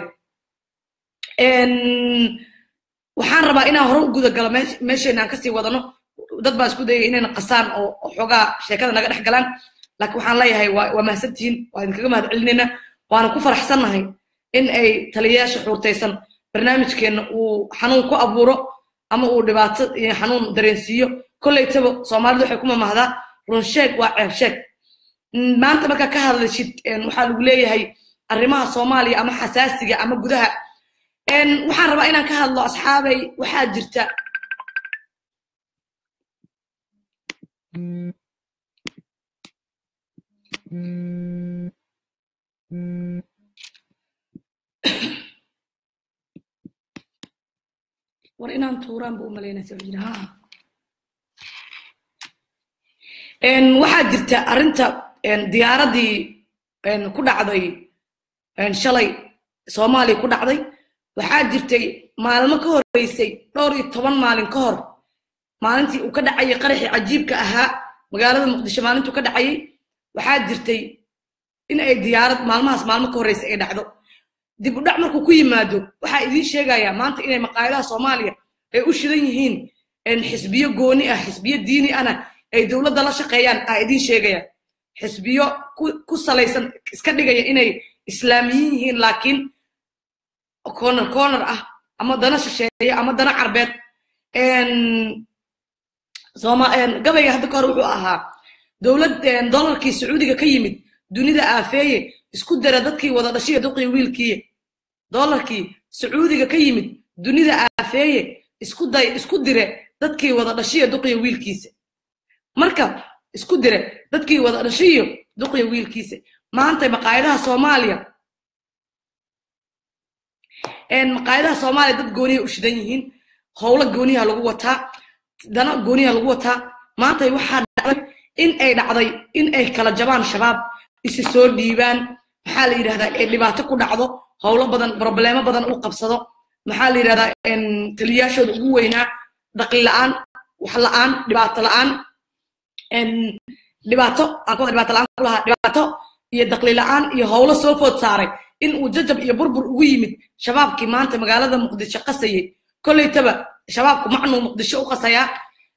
A: waxaan rabaa inaan hore u guda galo meeshayna aan kasii wadano dad baa isku dayay inayna qasaan oo xoogaa sheekada naga dhex galaan laakiin waxaan leeyahay waa mahadsantihiin waa idinkaga mahad celinayna waana ku faraxsannahay in ay taliyayaasha xuurtaysan barnaamijkeenna uu xanuun ku abuuro ama uu dhibaato iyo xanuun dareensiiyo kollaytaba soomaalidu waxay ku mamahdaa runsheeg waa ceebsheeg maanta markaa ka hadlashid waxaa lagu leeyahay arrimaha soomaaliya ama xasaasiga ama gudaha waxaan rabaa inaan ka hadlo asxaabay waxaa jirta war inaan tuuraan bu umalaynaysa jira ha waxaa jirta arrinta diyaaraddii ku dhacday shalay soomaaliya ku dhacday waxaa jirtay maalmo ka horreysay dhowr iyo toban maalin ka hor maalintii uu ka dhacayay qaraxii cajiibka ahaa magaalada muqdisho maalintuu ka dhacayay waxaa jirtay in ay diyaarad maalmahaas maalmo ka horreysay ay dhacdo dib u dhac markuu ku yimaado waxaa idiin sheegayaa maanta inay maqaayadaha soomaaliya ay u shidan yihiin xisbiyo gooni ah xisbiyo diini ahna ay dowladda la shaqeeyaan aa idiin sheegayaan xisbiyo ku salaysan iska dhigaya inay islaamiyiin yihiin laakiin corner corner ah ama dana shisheeye ama dana carbeed soma gabayga hadda ka hor wuxuu ahaa dowlad dollarkii sacuudiga ka yimid dunida aafeeye isku dara dadkii wada dhashiya duqii wiilkiiye dollarkii sacuudiga ka yimid dunida aafeeye isku day isku dire dadkii wada dhashiya duqiya wiilkiisa marka isku dire dadkii wada dhashiyo duqiya wiilkiisa maanta maqaayadaha soomaaliya maqaayadaha soomaaliya dad gooniya u shidan yihiin howlo gooniyaha lagu wataa dana gooniyaha lagu wataa maanta waxaa dhacday in ay dhacday in ay kala jabaan shabaab isi soo dhiibaan maxaa la yidhahdaa ay dhibaato ku dhacdo howlo badan problemo badan u qabsado maxaa la yidhahdaa taliyaashooda ugu weynaa dhaqli la-aan wax la-aan dhibaato la-aan dhibaato aan kuwada dhibaato la-aan kulahaa dhibaato iyo dhaqli la-aan iyo howlo soo food saaray in uu jajab iyo burbur ugu yimid shabaabkii maanta magaalada muqdisho qasayay kollaytaba shabaabku macnuu muqdisho u qasayaa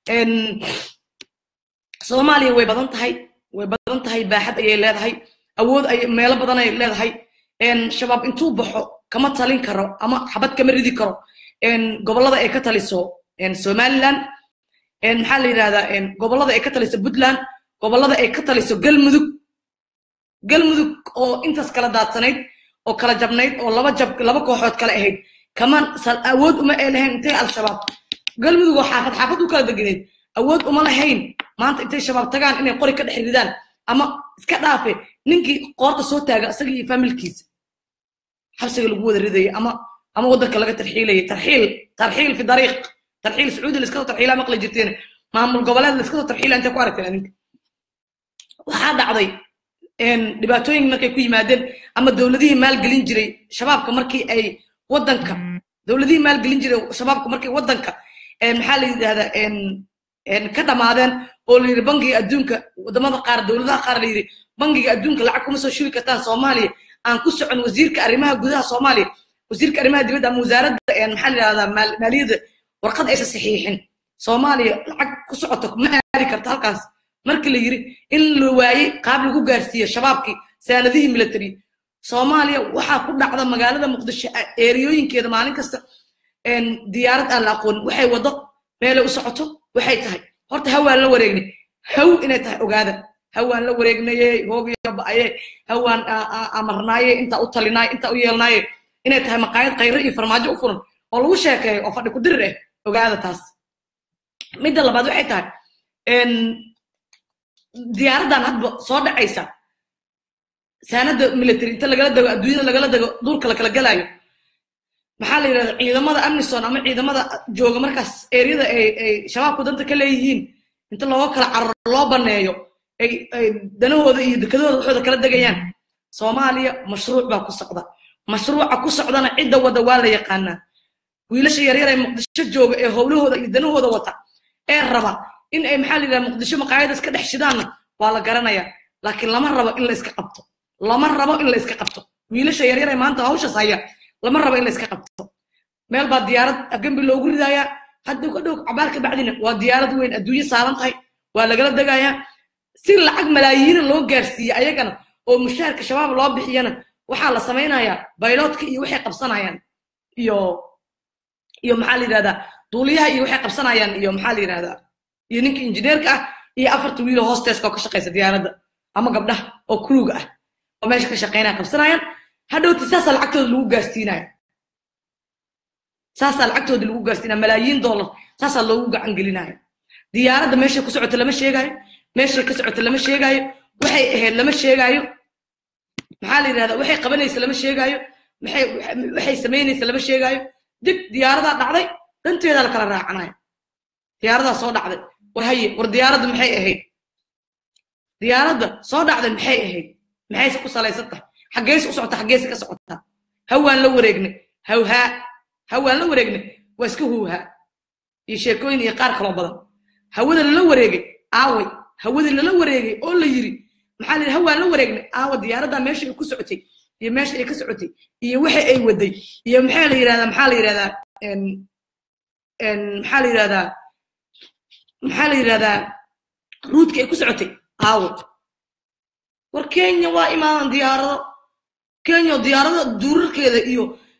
A: soomaaliya way badan tahay way badan tahay baaxad ayay leedahay awood ay meelo badan ay leedahay shabaab intuu baxo kama talin karo ama xabad kama ridi karo gobollada ay ka taliso somaliland maxaa la yidhahdaa gobollada ay ka taliso puntland gobollada ay ka taliso galmudug galmudug oo intaas kala daadsanayd oo kala jabnayd oo laba jab laba kooxood kale ahayd kaman awood uma ay lahayn intay al-shabaab galmudug oo xaafad xaafad u kala deganeed awood uma lahayn maanta intay shabaab tagaan inay qori ka dhex ridaan ama iska dhaafe ninkii qoorta soo taaga isaga iyo faamilkiisa xabsiga lagu wada ridayay ama ama waddanka laga tarxiilayay tarxiil tarxiil fi dariiq tarxiil sacuudi laiska soo tarxiilaa maqli jirteen maamul goboleed laiska soo tarxiila intay ku aragteen adinka waxaa dhacday dhibaatooyin markay ku yimaadeen ama dowladihii maalgelin jiray shabaabka markii ay waddanka dowladihii maalgelin jiray shabaabka markay waddanka maxaa la yidhahdaa ka dhamaadeen oo la yidhi bangiga adduunka wadamada qaar dowladaha qaar la yidhi bangiga adduunka lacag kuma soo shuri kartaan soomaaliya aan ku socon wasiirka arrimaha gudaha soomaaliya wasiirka arrimaha dibadda ama wasaaradda maxaa la yidhahdaa maaliyadda warqad aysa saxiixin soomaaliya lacag ku socota ma aadi karta halkaas markii la yidhi in la waayey qaab lagu gaarsiiyo shabaabkii saanadihii military soomaaliya waxaa ku dhacda magaalada muqdisho eeriyooyinkeeda maalin kasta diyaarad aan la aqoonin waxay wado meelay u socoto waxay tahay horta hawaan la wareegnay haw inay tahay ogaada hawaan la wareegnaye hoogiyo ba'aye hawaan amarnaaye intaa u talinaaye intaa u yeelnaaye inay tahay maqaayad khayro iyo farmaajo u furan oo lagu sheekeeyo oo fadhi ku dirir ah ogaada taas midda labaad waxay tahay diyaaraddan hadba soo dhacaysa saanada military inta lagala dego adduunyada lagala dego duurka lakala gelaayo maxaa la yidhahda ciidamada amnison ama ciidamada jooga markaas eriyada ay ay shabaabku danta ka leeyihiin inta looga kala cararo loo baneeyo ay ay danahooda iyo dekadahooda waxooda kala degayaan soomaaliya mashruuc baa ku socda mashruuca ku socdana cidda wada waa la yaqaanaa wiilasha yaryar ee muqdisho jooga ee howlahooda iyo danahooda wata ee raba in ay maxaa la yidhahda muqdisho maqaayada iska dhex shidaanna waa la garanayaa laakiin lama rabo in la iska qabto lama rabo in la iska qabto wiilasha yaryar ee maanta hawshaas haya lama rabo in la iska qabto meel baa diyaarad afgembi loogu ridayaa hadda ka dhow cabaar ka bacdina waa diyaarad weyn adduunyo saaran tahay waa lagala degayaa si lacag malaayiina loo gaarsiiye ayagana oo mushaharka shabaab loo bixiyana waxaa la samaynayaa bayloodka iyo waxay qabsanayaan iyo iyo maxaa la yidhahdaa duuliyaha iyo waxay qabsanayaan iyo maxaa la yidhahdaa iyo ninka injineerka ah iyo afarta wiilo hoosteeska oo ka shaqaysa diyaaradda ama gabdhaha oo kruuga ah oo meesha ka shaqaynaya qabsanayaan hadhowti saasaa lacagtooda lagu gaarsiinaya saasaa lacagtooda lagu gaarsiinaya malaayiin dollar saasaa loogu gacan gelinaya diyaaradda meeshay ku socoto lama sheegaayo meeshay ka socoto lama sheegaayo waxay ahayd lama sheegaayo maxaa la yidhahdaa waxay qabanaysa lama sheegaayo maxay waxay samaynaysa lama sheegaayo dib diyaaradaa dhacday dhanteedaa la kala raacanayo diyaaradaa soo dhacday war haye war diyaaradda maxay ahayd diyaaradda soo dhacday maxay ahayd maxayse ku salaysan tahay xaggeys u socota xaggeys ka socotaa hawaan la wareegnay hawhaa hawaan la wareegnay waa iska huuhaa iyo sheekooyin iyo qaar kaloo badan hawada lala wareegay aaway hawadii lala wareegay oo la yiri maxaa la yidhi hawaan la wareegnay aawa diyaaraddaa meesha ay ku socotay iyo meesha ay ka socotay iyo waxa ay waday iyo maxaa la yidhahdaa maxaa la yidhahdaa maxaa la yidhahdaa maxaa la yidhahdaa ruudka ay ku socotay aawo war kenya waa imaadan diyaarado kenya diyaarada duurarkeeda iyo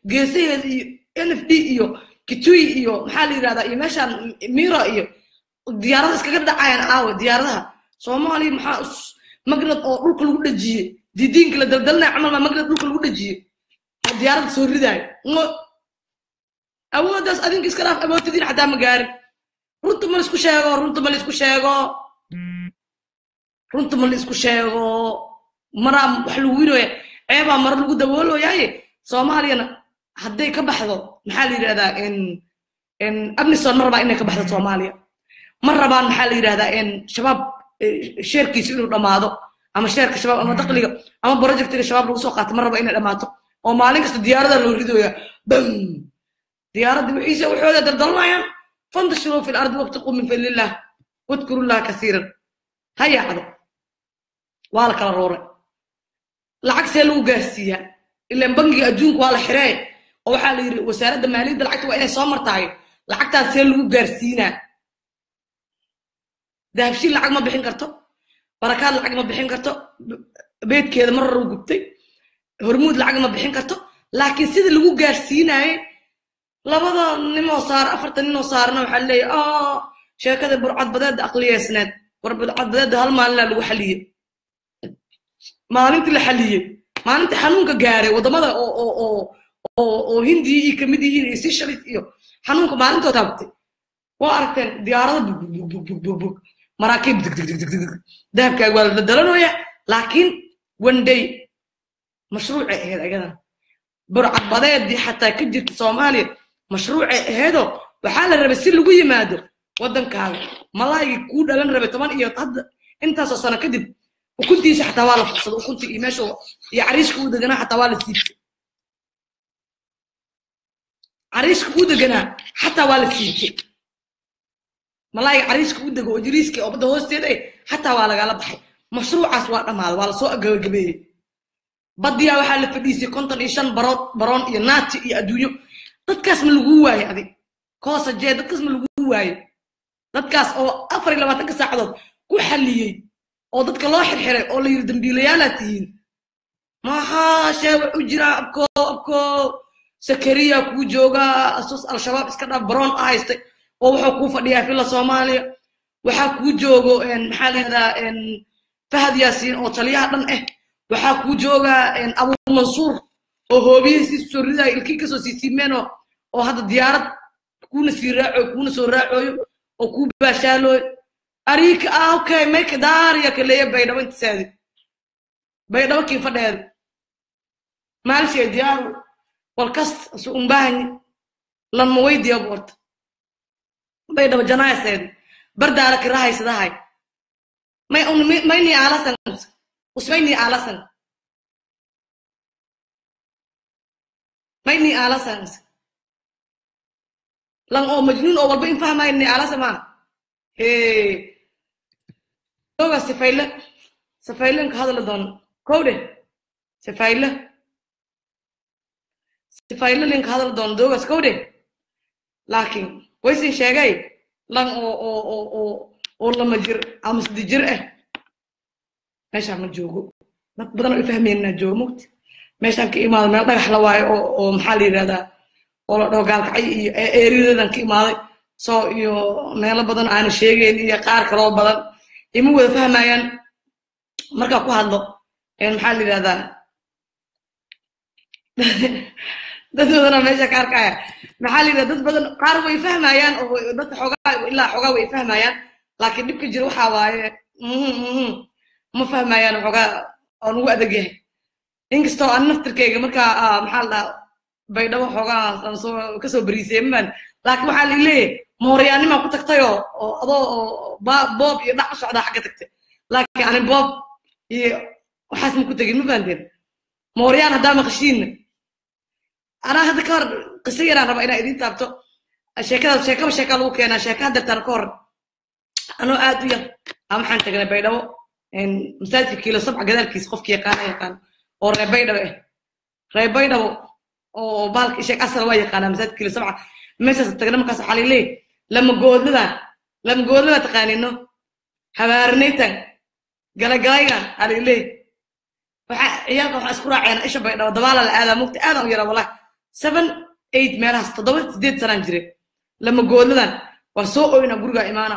A: geesaheeda iyo n f d iyo kitui iyo maxaa la yidhahdaa iyo meeshaan miro iyo diyaarada iskaga dhacayaan aawe diyaaradaha soomaaliya maxaa magnad oo dhulka lagu dhajiyey didiinka la daldalnaya camal maa magnad dhulka lagu dhajiyey oo diyaaradda soo ridaayo ngo awooddaas adinka iska dhaaf awoodtadiin xataa ma gaarin runta ma laisku sheego runta ma laisku sheego runta ma laisku sheego maraa wax lagu winooya ceebaa mara lagu daboolooyaaye soomaaliyana hadday ka baxdo maxaa la yidhahdaa abnison ma rabaa inay ka baxdo soomaaliya ma rabaan maxaa la yidhahdaa shabaab sheerkiisa inuu dhammaado ama sheerka shabaab ama daqliga ama projectiga shabaab lagu soo qaato ma raba inay dhammaato oo maalin kasta diyaarada loo ridooya bam diyaaradda wixiisa waxooda daldalanayaan fantashiruu fi lardi wabtiquu min fadlillah wadkuru llaha kasiiran ha yaacdo waa la kala rooray lacag see lagu gaarsiiyaa ilaan bangiga adduunka waa la xiree oo waxaa la yidhi wasaaradda maaliyadda lacagta waa inay soo martahay lacagtaas see lagu gaarsiinaa dahabshiin lacag ma bixin karto barakaad lacag ma bixin karto beedkeeda mar hore gubtay hormuud lacag ma bixin karto laakiin sida lagu gaarsiinaaye labada ninoo saar afartan ninoo saarna waxaa leeyahy oo sheekada burcad badeedda aqliyeysneed war burcad badeedda hal maalinaa lagu xaliyey maalintii la xaliyey maalintii xanuunka gaaray waddamada oo oo oo oo oo hindiya iyo kamid yihiin iyo sishalis iyo xanuunka maalintoo taabtay waa aragteen diyaarada bug maraakiib digdigdigdigdig dahabkaaga waa la dalanooya laakiin one day mashruucay ahayd ayadan burcad badeedii xataa ka jirta soomaaliya mashruucay ahaydoo waxaa la rabay si lagu yimaado waddankaaga malaygii kuu dhalan rabay toban iyo hadda intaasoo sano kadib ukuntiisa xataa waa la fuqsada ukuntii iyo meesha iyo cariishka uu deganaa xataa waa la siibtay cariishka uu deganaa xataa waa la siibtay malaayga cariishka u dego oo jiriiska oo badda hoosteeda eh xataa waa lagala baxay mashruucaas waa dhammaaday waa lasoo gabagabeeyey badiyaa waxaa la fadhiisay konton iyo shan barood baroon iyo naati iyo adduunyo dadkaas ma laguu waaye adig koosa jee dadkaas ma laguu waaye dadkaas oo afar iyo labaatanka saacadood ku xalliyey oo dadka loo xirxiray oo la yidhi dambiilayaalaad tihiin maxaa sheewac u jiraa abko abko sakariya kuu joogaa asus al-shabaab iska dhaaf baroon a haystay oo wuxuu kuu fadhiyaa filla soomaaliya waxaa kuu joogo maxaa la yidhahdaa fahad yaasiin oo taliyaha dhan ah waxaa kuu joogaa abu mansuur oo hoobiyihiisi soo ridaayo ilkii kasoo siisiimeenoo oo hadda diyaarad kuuna sii raacoyo kuuna soo raacooyo oo kuu baashaalooyo ariika ah okay mayka daariya kaleeya baydhabo intisaadi baydhabo kii fadheedi maalshee diyaaru walkast asu umbaahani lanma weydiya boorta baydhabo janaayaseedi bardaara kirahaysadahay may un mayni aalasan usmayni aalasan mayni aalasan lan oo majnuun oo walba in fahmayni aalasa maa oga sifayle sifaylenka hadala doono kowdhe sifayle sifayle linka hadala doono dogas kowdhe laakiin waysin sheegay lan oo oo oo oo oo lama jir ama sadde jir ah meeshaan ma joogo dad badan oo ifahmaynaa joogo mugti meeshaan ka imaado meel dhagax la waayo oo oo maxaa la yidhahdaa oo la dhaho gaalkacay iyo eeriyadan ka imaaday soo iyo meelo badan aana sheegayn iyo qaar kaloo badan ima wada fahmayaan markaa ku hadlo maxaa la yidhahdaa dad badanaa meesha ka arkaya maxaa la yidhahda dad badan qaar way fahmayaan oo dadka xoogaa ilaa xoogaa way fahmayaan laakiin dhibka jira waxaa waaye ma fahmayaan xoogaa oo nagu adag yahay inkastoo aan naftirkayga markaa maxaa la dhahaa baydhabo xoogaa aan soo kasoo bariisay maan laakiin waxaa la leeyahay mooryaanimaa ku tagtayoo oo adoo oo boob iyo dhac u socdaa xagga tagtay laakiin ani boob iyo waxaas ma ku tegin ma fahanteen mooryaan haddaa maqashiinna anaa hadda ka hor qiso yaraan rabaa inaa idiin taabto sheekada sheekaba sheekaa lagu keenaa sheeka hadeertaan ka hor anoo aad u yar aa waxaan tagnay baydhabo masaajidka kiilo sabca gadaalkiis qofki yaqaana yaqaan oo reer baydhabo ah reer baydhabo oo bahalka sheek asal waa yaqaanaa masaajidka kiilo sabca meeshaas tagna markaas waxaa laleeyahy lama goodlada lama goodlada taqaanino habaarinaytan galagalaygan aa laleeyahy waxaa ciyaalka waxaa isku raaceen isha baydhabo dabaala la aadaa mugta aadan u yaraa wallahi seven eight meelahaas toddoba sideed sanaan jire lama goodladan waa soo oyna guriga imaana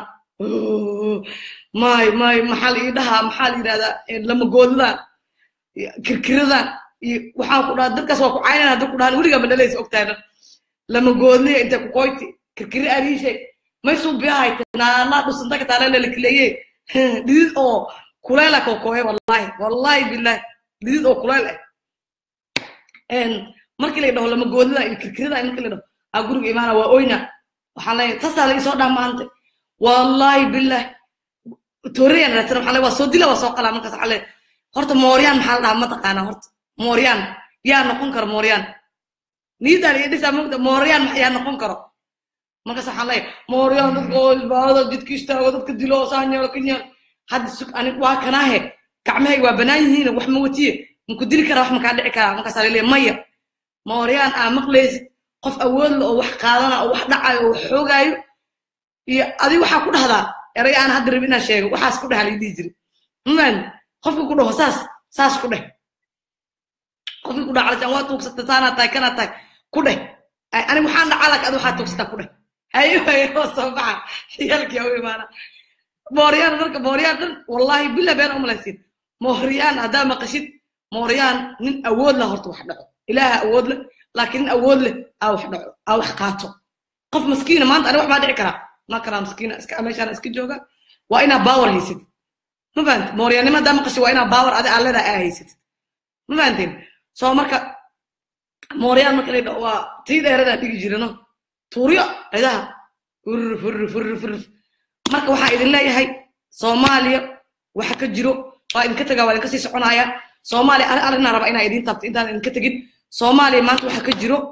A: may may maxaa la ii dhahaa maxaa la yidhahdaa lama goodladan kirkiradan iyo waxaan ku dhaha dadkaas waa ku caynana dad ku dhahan weligaa ma dhalaysa ogtahay lama goodliya intay ku koyti kirkiri ariishe may suubiyahay naanaa dhusanta ka taala lalakileeye dhidid oo kuleyla kokooye wallahi wallahi billahi dhidid oo kuleyl ah markii la dhaho lama goodlida iyo kirkirida markii la dhaho aa guriga imaana waa oyna waxaan leeyahay tasaa la isoo dhamaantay wallahi billahi tooriyan raadsan waxaan leeyahay waa soo dila waa soo qalaa markaas waxaan leeyahay horta mooryaan maxaa la dhahaa mataqaanaa horta mooryaan yaa noqon karo mooryaan niidaan iyo dhisaa mogta mooryaan yaa noqon karo markaas waxaan leeyahay mooryaan dadka oo isbaarada jidka istaago dadka dilo saan yeelo kan yeelo hadda sug ani waa kanaahe gacmahay waa banaan yihiin wax ma watiye maku dili karaa wax makaa dhici karaa markaasaa laleeyahay maya mooryaan aa maqlaysid qof awood le oo wax qaadana oo wax dhacayo oo wax xoogaayo iyo adi waxaa ku dhahdaa eray aan hadda rabin inaan sheego waxaas ku dhaha lay dhihi jiri man qofkii ku dhaho saas saas ku dheh qofkii ku dhaha calashaan waa tuugsatay saanaa tahay kanaa tahay ku dheh ani waxaan dhacaa laakiin adi waxaa tuugsataa ku dheh hayo hayo oo soo baxa ciyaalkii u imaana mooryaan marka mooryaan dhan wallahi bila been umalaysin mooryaan haddaa maqashid mooryaan nin awood leh horta wax dhaco ilaaha awood leh laakiin nin awood leh aa wax dhaco aa wax qaato qof maskiina maanta ani wax maa dhici karaa ma karaa maskiina iska meeshaana iska jooga waa inaa baawar haysatid ma fahanti mooryaannimo haddaa maqashid waa inaa baawar adi aa leedaha aa haysatid ma fahanteen soo marka mooryaan marka la waa tii dheeradaa dhigi jirano tuuryo cidaha furr furr furr furr marka waxaa idin leeyahay soomaaliya waxa ka jiro waa idinka tagaa waa idinka sii soconaya soomaaliya arrinaa raba inaa idin taabto intaan idinka tegin soomaaliya maanta waxa ka jiro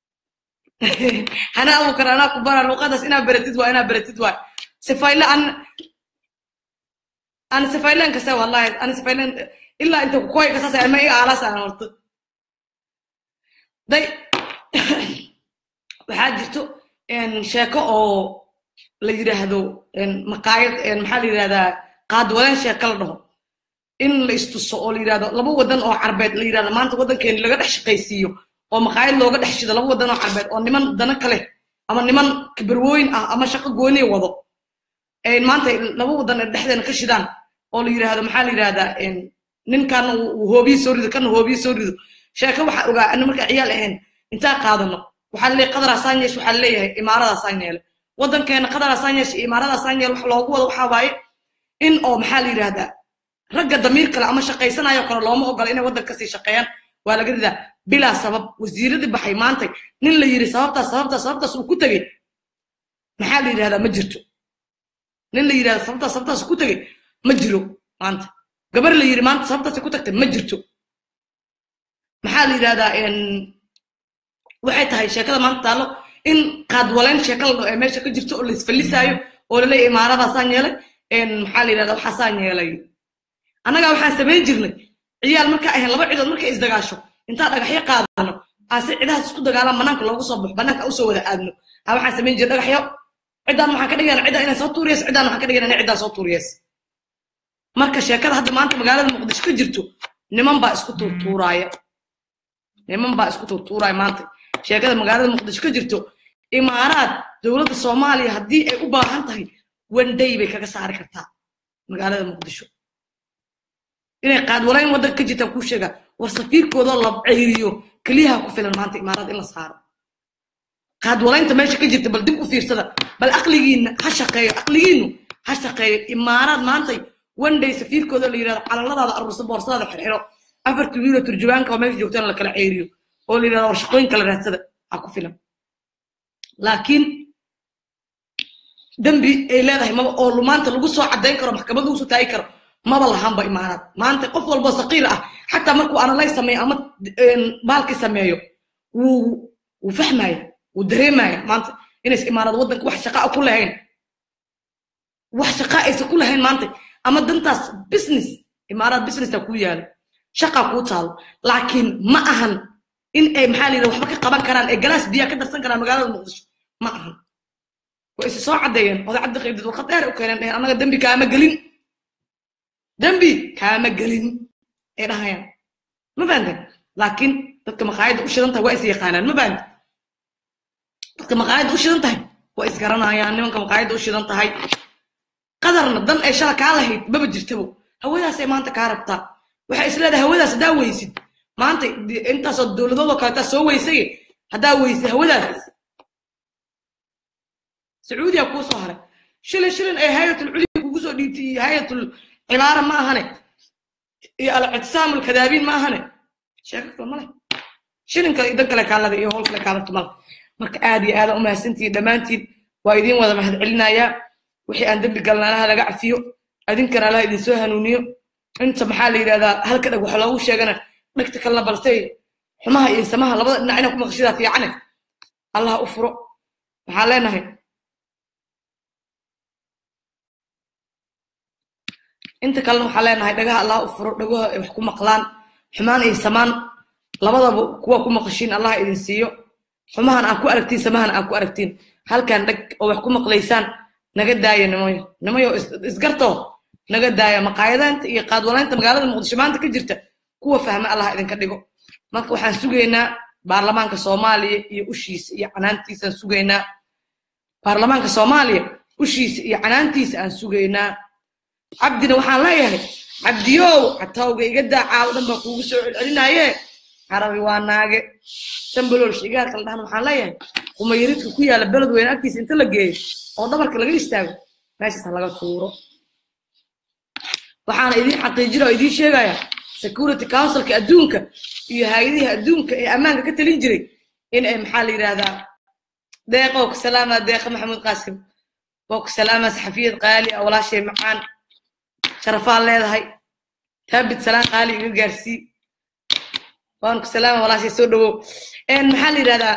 A: hana abukar anaa ku bara luuqadaas inaa beratid waa inaa beratid waay sifayle an an sifaylen kase wallahi an sifaylen ilaa inta kukoy kasaas ama i aalas aan horto day waxaa jirto sheeko oo la yidhaahdo maqaayad maxaa la yidhahdaa qaadwaleen sheeko la dhaho in la istuso oo la yidhahdo laba wadan oo carbeed la yidhahdo maanta waddankeeni laga dhex shaqaysiiyo oo maqaayad looga dhex shido laba wadan oo carbeed oo niman dana kale ama niman kibarwooyin ah ama shaqo gooniya wado maanta laba wadan ay dhexdeena ka shidaan oo la yidhaahdo maxaa la yidhahdaa ninkan uu hoobiye soo rido kana hoobiye soo rido sheeko waxaa ogaa ana markaa ciyaal ahayn intaa qaadano waxaa laleeyahay qadaraasaan yeesh waxaa laleeyahay imaaradaasaan yeele waddankeena qadaraasaan yeesh iyo imaaradaasaan yeele wax loogu wado waxaa waaye in oo maxaa la yidhahdaa ragga damiir kale ama shaqaysanayo kale looma ogola inay waddanka kasii shaqeeyaan waa laga ridaa bilaa sabab wasiiradii baxay maantay nin la yidhi sababtaas sababtaas sababtaas uu ku tegey maxaa la yidhahdaa ma jirto nin la yidhahda sababtaas sababtaas ku tegey ma jiro maanta gabar la yidhi maanta sababtaasay ku tagtay ma jirto maxaa la yidhahdaa waxay tahay sheekada maanta taallo in qaadwaleyn sheeka la dhaho ee meesha ka jirto oo la isfallisaayo oo laleeyahay imaaradaasaan yeelay maxaa la yidhahdaa waxaasaan yeelay annagaa waxaan samayn jirnay ciyaal markaa ahayn laba cidood markay isdagaasho intaa dhagaxyo qaadano aase cidahaas isku dagaalaan banaanka loogu soo baxo banaanka usoo wada aadno aa waxaan samayn jiray dhagaxyo ciddaan waxaan ka dhigayna ciddaa inay soo tuuriyayso ciddaan waxaan ka dhigayna inay ciddaa soo tuuriyayso marka sheekada hadda maanta magaalada muqdisho ka jirto niman baa isku tuurtuuraaya niman baa isku tuurtuuraaya maanta sheekada magaalada muqdisho ka jirto imaaraad dowladda soomaaliya haddii ay u baahan tahay one day bay kaga saari kartaa magaalada muqdisho inay qaadwalayn waddanka ka jirtaan kuu sheegaa war safiirkoodoo la ceyriyo keliyaha ku filan maanta imaarad in la saaro qaadwalaynta meesha ka jirta bal dib u fiirsada bal aqligiinna ha shaqeeyo aqligiinnu ha shaqeeyo imaaraad maantay one day safiirkooda la yidhahdo calaladaada aruursa boorsadaada xirxiro afarta wiilo turjubaanka oo meesha joogtana la kala ceyriyo oo la yidhahdo war shaqooyin kala raadsada ha ku filan laakiin dembi ay leedahay maba oo maanta lagu soo caddayn karo maxkamad lagu soo taagi karo maba lahaanba imaanaad maanta qof walbo saqiir ah xataa markuu analyze sameeyo ama baalkii sameeyo wuu wuu fahmaya wuu dareemaya maanta inays imaanaad waddanka wax shaqa ku lahayn wax shaqa aysan ku lahayn maanta ama dantaas business imaaraad businessaa kuu yaalo shaqaa kuu taalo laakiin ma ahan in ay maxaa la yidhahda waxba ka qaban karaan ee galaas biyaa ka darsan karaan magaalada muqdisho ma ahan way isa soo caddeeyeen oday cabdi qaybdid warqad dheer u keeneen dheheen annaga dembi kaama gelin dembi kaama gelin ay dhahayaan ma fahanteen laakiin dadka maqaayadda u shidan tahay waa is yaqaanaan ma fahamti dadka maqaayadda u shidan tahay waa isgaranayaan nimanka maqaayadda u shidan tahay qadarna dan ay shala kaa lahayd maba jirtabo hawadaasay maanta kaa rabtaa waxay isleedahay hawadaas haddaa weysid maanta intaasoo dowladoodoo kaletaa soo weysay haddaa weysid hawadaas sacuudiya kuu soo haray shilin shilin ay hayatul culiya kugu soo dhiibtay iyo hayatul cibaara ma ahane iyo al-ictisaam alkadaabiin ma ahane sheeko kale male shilinka dan kale kaalada iyo howl kale kaalata male marka aad iyo aada u mahadsantihiin dhammaantiin waa idiin wada mahad celinayaa wixii aan dembi galnaanaha laga cafiyo adinkana allaha idin soo hanuuniyo inta maxaa la yidhahdaa halka dhag waxa loogu sheegana dhagta kalena balse xumaha iyo samaha labada dhinac ina ku maqashidaa fiicane allah u furo waxaan leenahay inta kalena waxaan leenahay dhagaha allah u furo dhagaha ay wax ku maqlaan xumaan iyo samaan labadaba kuwa ku maqashiin allah idin siiyo xumahan aan ku aragtiin samahan aan ku aragtiin halkan dhag oo wax ku maqlaysaan naga daaya nimayo nimayo isgartoo naga daaya maqaayadaanta iyo qaadwalaynta magaalada muqdisho maanta ka jirta kuwa fahma allah idinka dhigo marka waxaan sugaynaa baarlamaanka soomaaliya iyo ushiisa iyo canaantiisaan sugaynaa baarlamaanka soomaaliya ushiisa iyo canaantiisa aan sugaynaa cabdina waxaan leeyahay cabdiyow catawga iga daacaaw dhan baan kuugu soo celcelinaaye carabi waa naage sambalool shigaarka la dhahan waxaan leeyahay qumayaridka ku yaala beled weyne agtiisa inta la geeyo oo dhabarka laga istaago meeshaas ha laga tuuro waxaana idiin xaqiijina oo idiin sheegaya security councilka adduunka iyo hay-adihii adduunka ee ammaanka ka talin jiray in ay maxaa la yidhahdaa deeqa oo ku salaamaa deeqa maxamuud qaasim waa ku salaamaa saxafiyad qaali ah walaashay macaan sharafaan leedahay taabid salaan qaali iga gaarsii waan ku salaama walaashay soo dhawow maxaa la yidhahdaa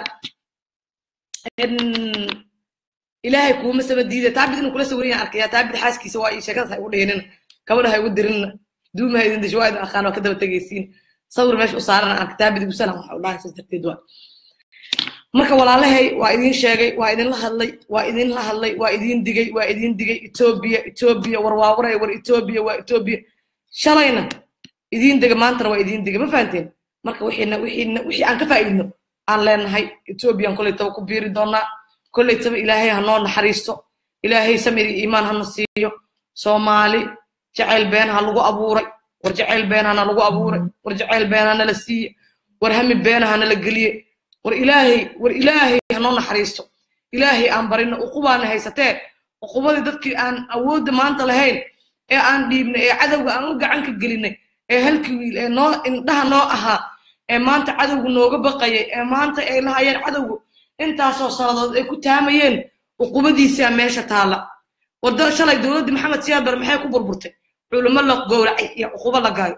A: ilaahay kuuma sama diida taabid inuu kula sawiran yahan arkaya taabid xaaskiisa waa ii sheekadaas ha igu dheenina gabadha ha igu dirinna duumaha idin disho waa idin aqaan waa ka daba tegaysiin sawir meesha u saarana arka taabid igu salam waxa u dhahay saas darteed waa marka walaalahay waa idin sheegay waa idinla hadlay waa idinla hadlay waa idin digay waa idin digay etoobiya etoobiya war waawaray war etoobiya waa etoobiya shalayna idin diga maantana waa idin digay ma fahanteen marka wixiina wixiina wixii aan ka faa'iidno aan leenahay etoobiyan kolley taba ku biiri doonaa kolley taba ilaahay ha noo naxariisto ilaahay samir iyo iimaan hana siiyo soomaali jacayl been ha lagu abuuray war jacayl been hana lagu abuuray war jacayl been hana la siiye war hami beena hana la geliye war ilaahay war ilaahay hanoo naxariisto ilaahay aan barino uqubaana haysatee uqubadii dadkii aan awoodda maanta lahayn ee aan dhiibnay ee cadowga aan u gacan ka gelinay ee halkii wiil ee noo indhaha noo ahaa ee maanta cadowgu nooga baqayay ee maanta ay lahayeen cadowgu intaasoo sannadood ay ku taamayeen uqubadiisaa meesha taalla wadda shalay dowladdii maxamed siyaad bare maxay ku burburtay culimo la gowracay iyo uqubo la galay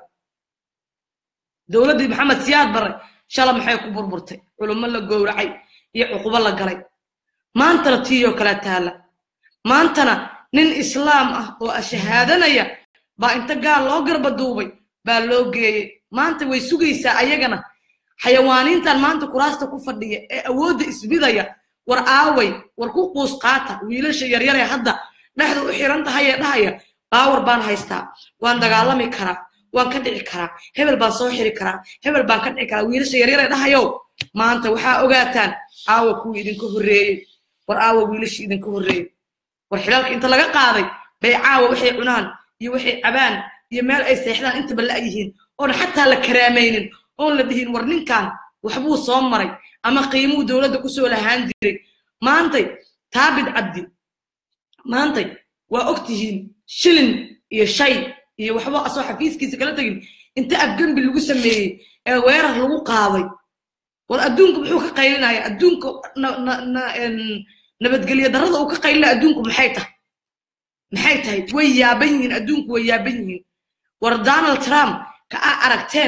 A: dowladdii maxamed siyaad bare shala maxay ku burburtay culummo la gowracay iyo cuqubo la galay maantana tiiyoo kala taalla maantana nin islaam ah oo ashahaadanaya baa inta gaal loo garba duubay baa loo geeyey maanta way sugaysaa ayagana xayawaaniintan maanta kuraasta ku fadhiya ee awoodda isbidaya war aaway war ku quus qaata wiilasha yaryaree hadda dhexda u xiran tahay ee dhahaya baawar baan haystaa waan dagaalami karaa waan ka dhici karaa hebel baan soo xiri karaa hebel baan ka dhici karaa wiilasha yaryare dhahayow maanta waxaa ogaataan aawa kuwii idinka horreeyey war aawa wiilashii idinka horreeyey war xilaalka inta laga qaaday bay caawa waxay cunaan iyo waxay cabaan iyo meel ay seexdaan intaba la'yihiin oon xataa la karaamaynin oon la dhihin war ninkan waxbuu soo maray ama qiimuu dowladda kusoo lahaan jiray maantay taabid cabdi maantay waa ogtihiin shilin iyo shay iyo waxba asoo xafiiskiisa kala tegin inta afgembi lagu sameeyey ee weerar lagu qaaday war adduunku muxuu ka qaylinaya adduunka nabadgelyo darrada uu ka qaylinaya adduunku maxay tahay maxay tahay way yaaban yihiin adduunku way yaaban yihiin war donald trump ka a aragteen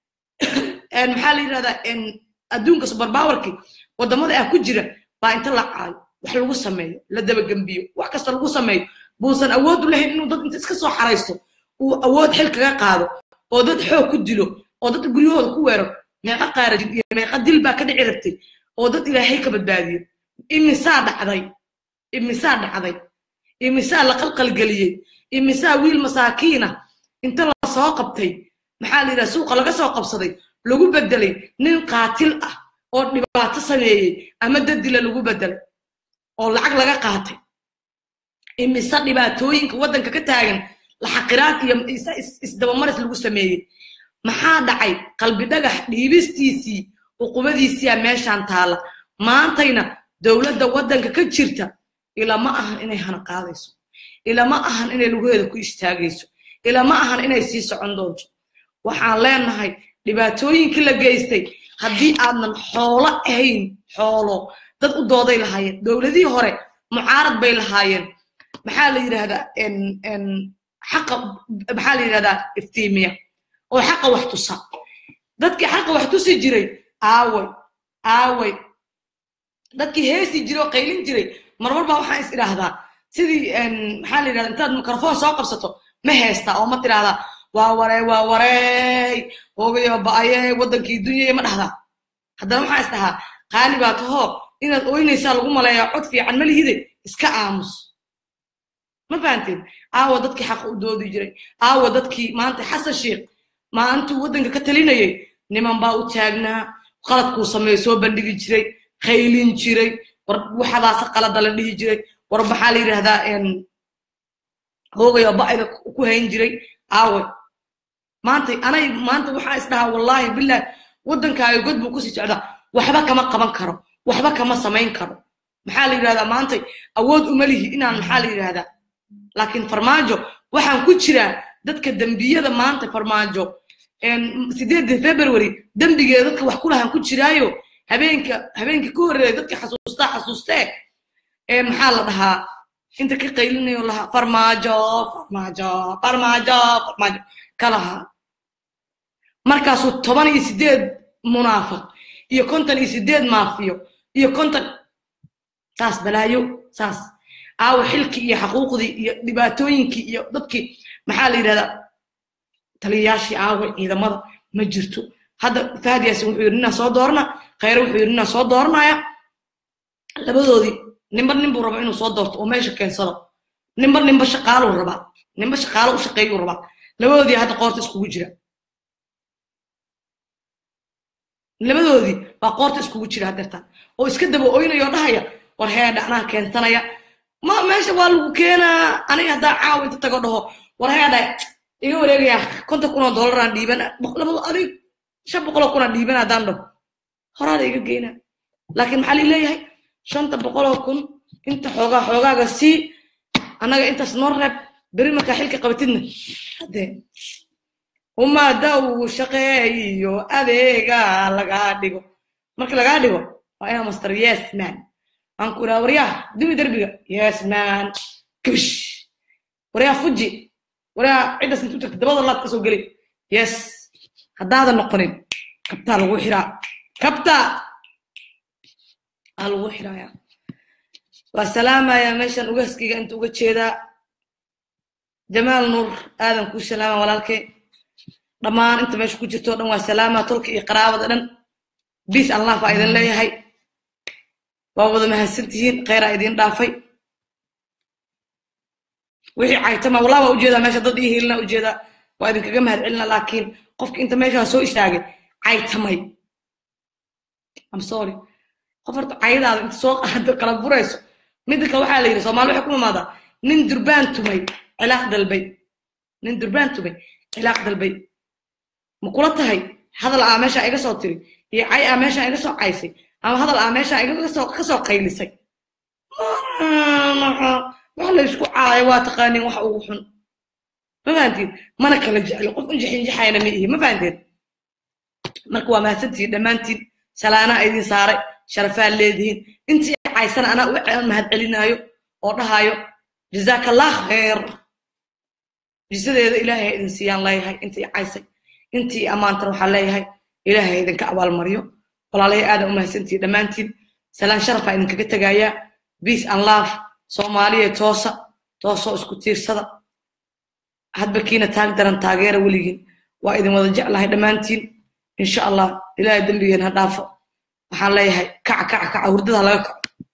A: maxaa la yidhahdaa adduunka subarbawarkii waddamada ah ku jira baa inta la caayo wax lagu sameeyo la dabagembiyo wax kasta lagu sameeyo buusan awood u lahayn inuu dad inta iska soo xaraysto uu awood xil kaga qaado oo dad xoog ku dilo oo dad guryahooda ku weero meeqa qaarajin iyo meeqa dil baa ka dhici rabtay oo dad ilaahay ka badbaadiyo imisaa dhacday imisaa dhacday imisaa la qalqalgeliyey imisaa wiil masaakiina inta la soo qabtay maxaa la yidhaha suuqa laga soo qabsaday lagu bedelay nin qaatil ah oo dhibaato sameeyey ama dadila lagu bedelay oo lacag laga qaatay imise dhibaatooyinka waddanka ka taagan laxaqiraad iyo isdabamaris lagu sameeyey maxaa dhacay qalbi dhagax dhiibistiisii uqubadiisiyaa meeshaan taala maantayna dowladda waddanka ka jirta ilama ahan inay hana qaadayso ilama ahan inay lugaheeda ku istaagayso ilama ahan inay sii socon doonto waxaan leenahay dhibaatooyinkii la geystay haddii aadnan xoolo ahayn xoolo dad u dooday lahaayeen dowladihii hore mucaarad bay lahaayeen maxaa la yidhahdaa xaqa maxaa la yidhahdaa iftiimiya oo xaqa wax tusa dadkii xaqa wax tusi jiray aaway aaway dadkii heesi jiray oo qaylin jiray marmar baa waxaan is idhaahdaa sidii maxaa la yidhahda intaad mikrofon soo qabsato ma heestaa oo ma tidhahdaa waa warey waa warey hoogayo ba'aye waddankii dunyaya ma dhahdaa haddana waxaan is dhahaa qaali baa tahoo inaad ooynaysaa lagu maleeyaa cod fiican ma lihide iska aamus ma fahanteen aawa dadkii xaqa u doodi jiray aawa dadkii maanta xasan sheikh maalintuu waddanka ka talinayay niman baa u taagnaa qaladkuu sameeyo soo bandhigi jiray qaylin jiray war waxadaase qalada la dhihi jiray war maxaa la yidhahdaa hoogayo ba'ida ku hayn jiray aawe maanta anay maanta waxaa is dhahaa wallaahi bilaah waddankaayo god buu kusii socdaa waxba kama qaban karo waxba kama samayn karo maxaa la yidhahdaa maanta awood uma lihi inaan maxaa la yidhahdaa laakiin farmaajo waxaan ku jiraa dadka dembiyada maanta farmaajo sideedda february dembigeeda dadka wax ku lahaan ku jiraayo habeenka habeenka ka horreeya dadka xasuustaa xasuustee maxaa la dhahaa inta ka qaylinayo lahaa farmaajo farmaajo farmaajo farmaajo ka lahaa markaasuu toban iyo sideed munaafiq iyo konton iyo sideed maafiyo iyo konton saas balaayo saas aawo xilkii iyo xaquuqdii iyo dhibaatooyinkii iyo dadkii maxaa la yidhahdaa taliyayaashii aawo ciidamada ma jirto hadda fahad yaasin wuxuu yidhi ninaa soo doorana khayre wuxuu yidhi ninaa soo dooranaya labadoodii nimbar nin buu rabaa inuu soo doorto oo meesha keensado nimbar nimba shaqaaluu rabaa nimba shaqaalo u shaqeeyuu rabaa labadoodii hadda qoorta iskugu jira labadoodii baa qoorta iskugu jira haddeertaan oo iska daba oynaya oo dhahaya war heedha anaa keensanaya ma meesha waa lagu keenaa aniga haddaa caawa inta tago dhaho war heedha iga wareegaya konton kun oo dollaraan dhiiban labado adig shan boqoloo kunaan dhiiban haddaan dhaho horaada iga geyna laakiin maxaa lii leeyahay shanta boqoloo kun inta xoogaa xoogaaga sii annaga intaas noo reeb beri markaa xilka qabatidna haddee ummada uu shaqeeyiyo adeega lagaa dhigo marka lagaa dhigo waa inaa master yes man aan ku idhaha waryaa dumi derbiga yes man kibish waryaa fuji waryaa ciddaas intuu tagta dabada laad kasoo geli yes haddaadan noqonin kabtaa lagu xiraa kabtaa aa lagu xiraaya waa salaamaya meeshan ugaskayga inta uga jeedaa jamaal nuur aadan kuu salaama walaalkay dhammaan inta meesha ku jirto o dhan waa salaama tolka iyo qaraabada dhan biis allah baa idin leeyahay waa wada mahadsantihiin khayraa idin dhaafay wixii caytama wallah baa ujeedaa meesha dad ii hiilina ujeedaa waa idinkaga mahad celina laakiin qofka inta meeshaa soo istaagay caytamay am sorry qof horta cayadaada inta soo qaado kala burayso midda kale waxaa la yidhi soomaali waxay ku imaadaa nin durbaan tumay cilaaq dalbay nin durbaan tumay cilaaq dalbay ma kula tahay hadal aa meeshaa iga soo tiri iyo cay aa meeshaa iga soo caysay ama hadal aa meeshaa iga ka soo qaylisay wax la isku caaya waa taqaaniin wax ugu xun ma fahantiin mana kala jeclo qof unjixinjixayna ma ihi ma fahanteen marka waa mahadsantihiin dhammaantiin salaanaa idin saaray sharafaa leedihiin intii caysana anaa u mahad celinaayo oo dhahaayo jazaakallah khayr jisadeeda ilaahay ha idin siiyaan leeyahay intii caysay intii ammaantan waxaan leeyahay ilaahay ha idinka abaalmaryo walaalahay aadan u mahadsantihiin dhammaantiin salaan sharafaa idinkaga tegayaa peace and love soomaaliya toosa toosoo isku tiirsada hadba kiina taag daran taageera weligiin waa idin wada jeclahay dhammaantiin insha allah ilaahay dembigeen ha dhaafo waxaan leeyahay kaca kaca kaca hurdada laga kaco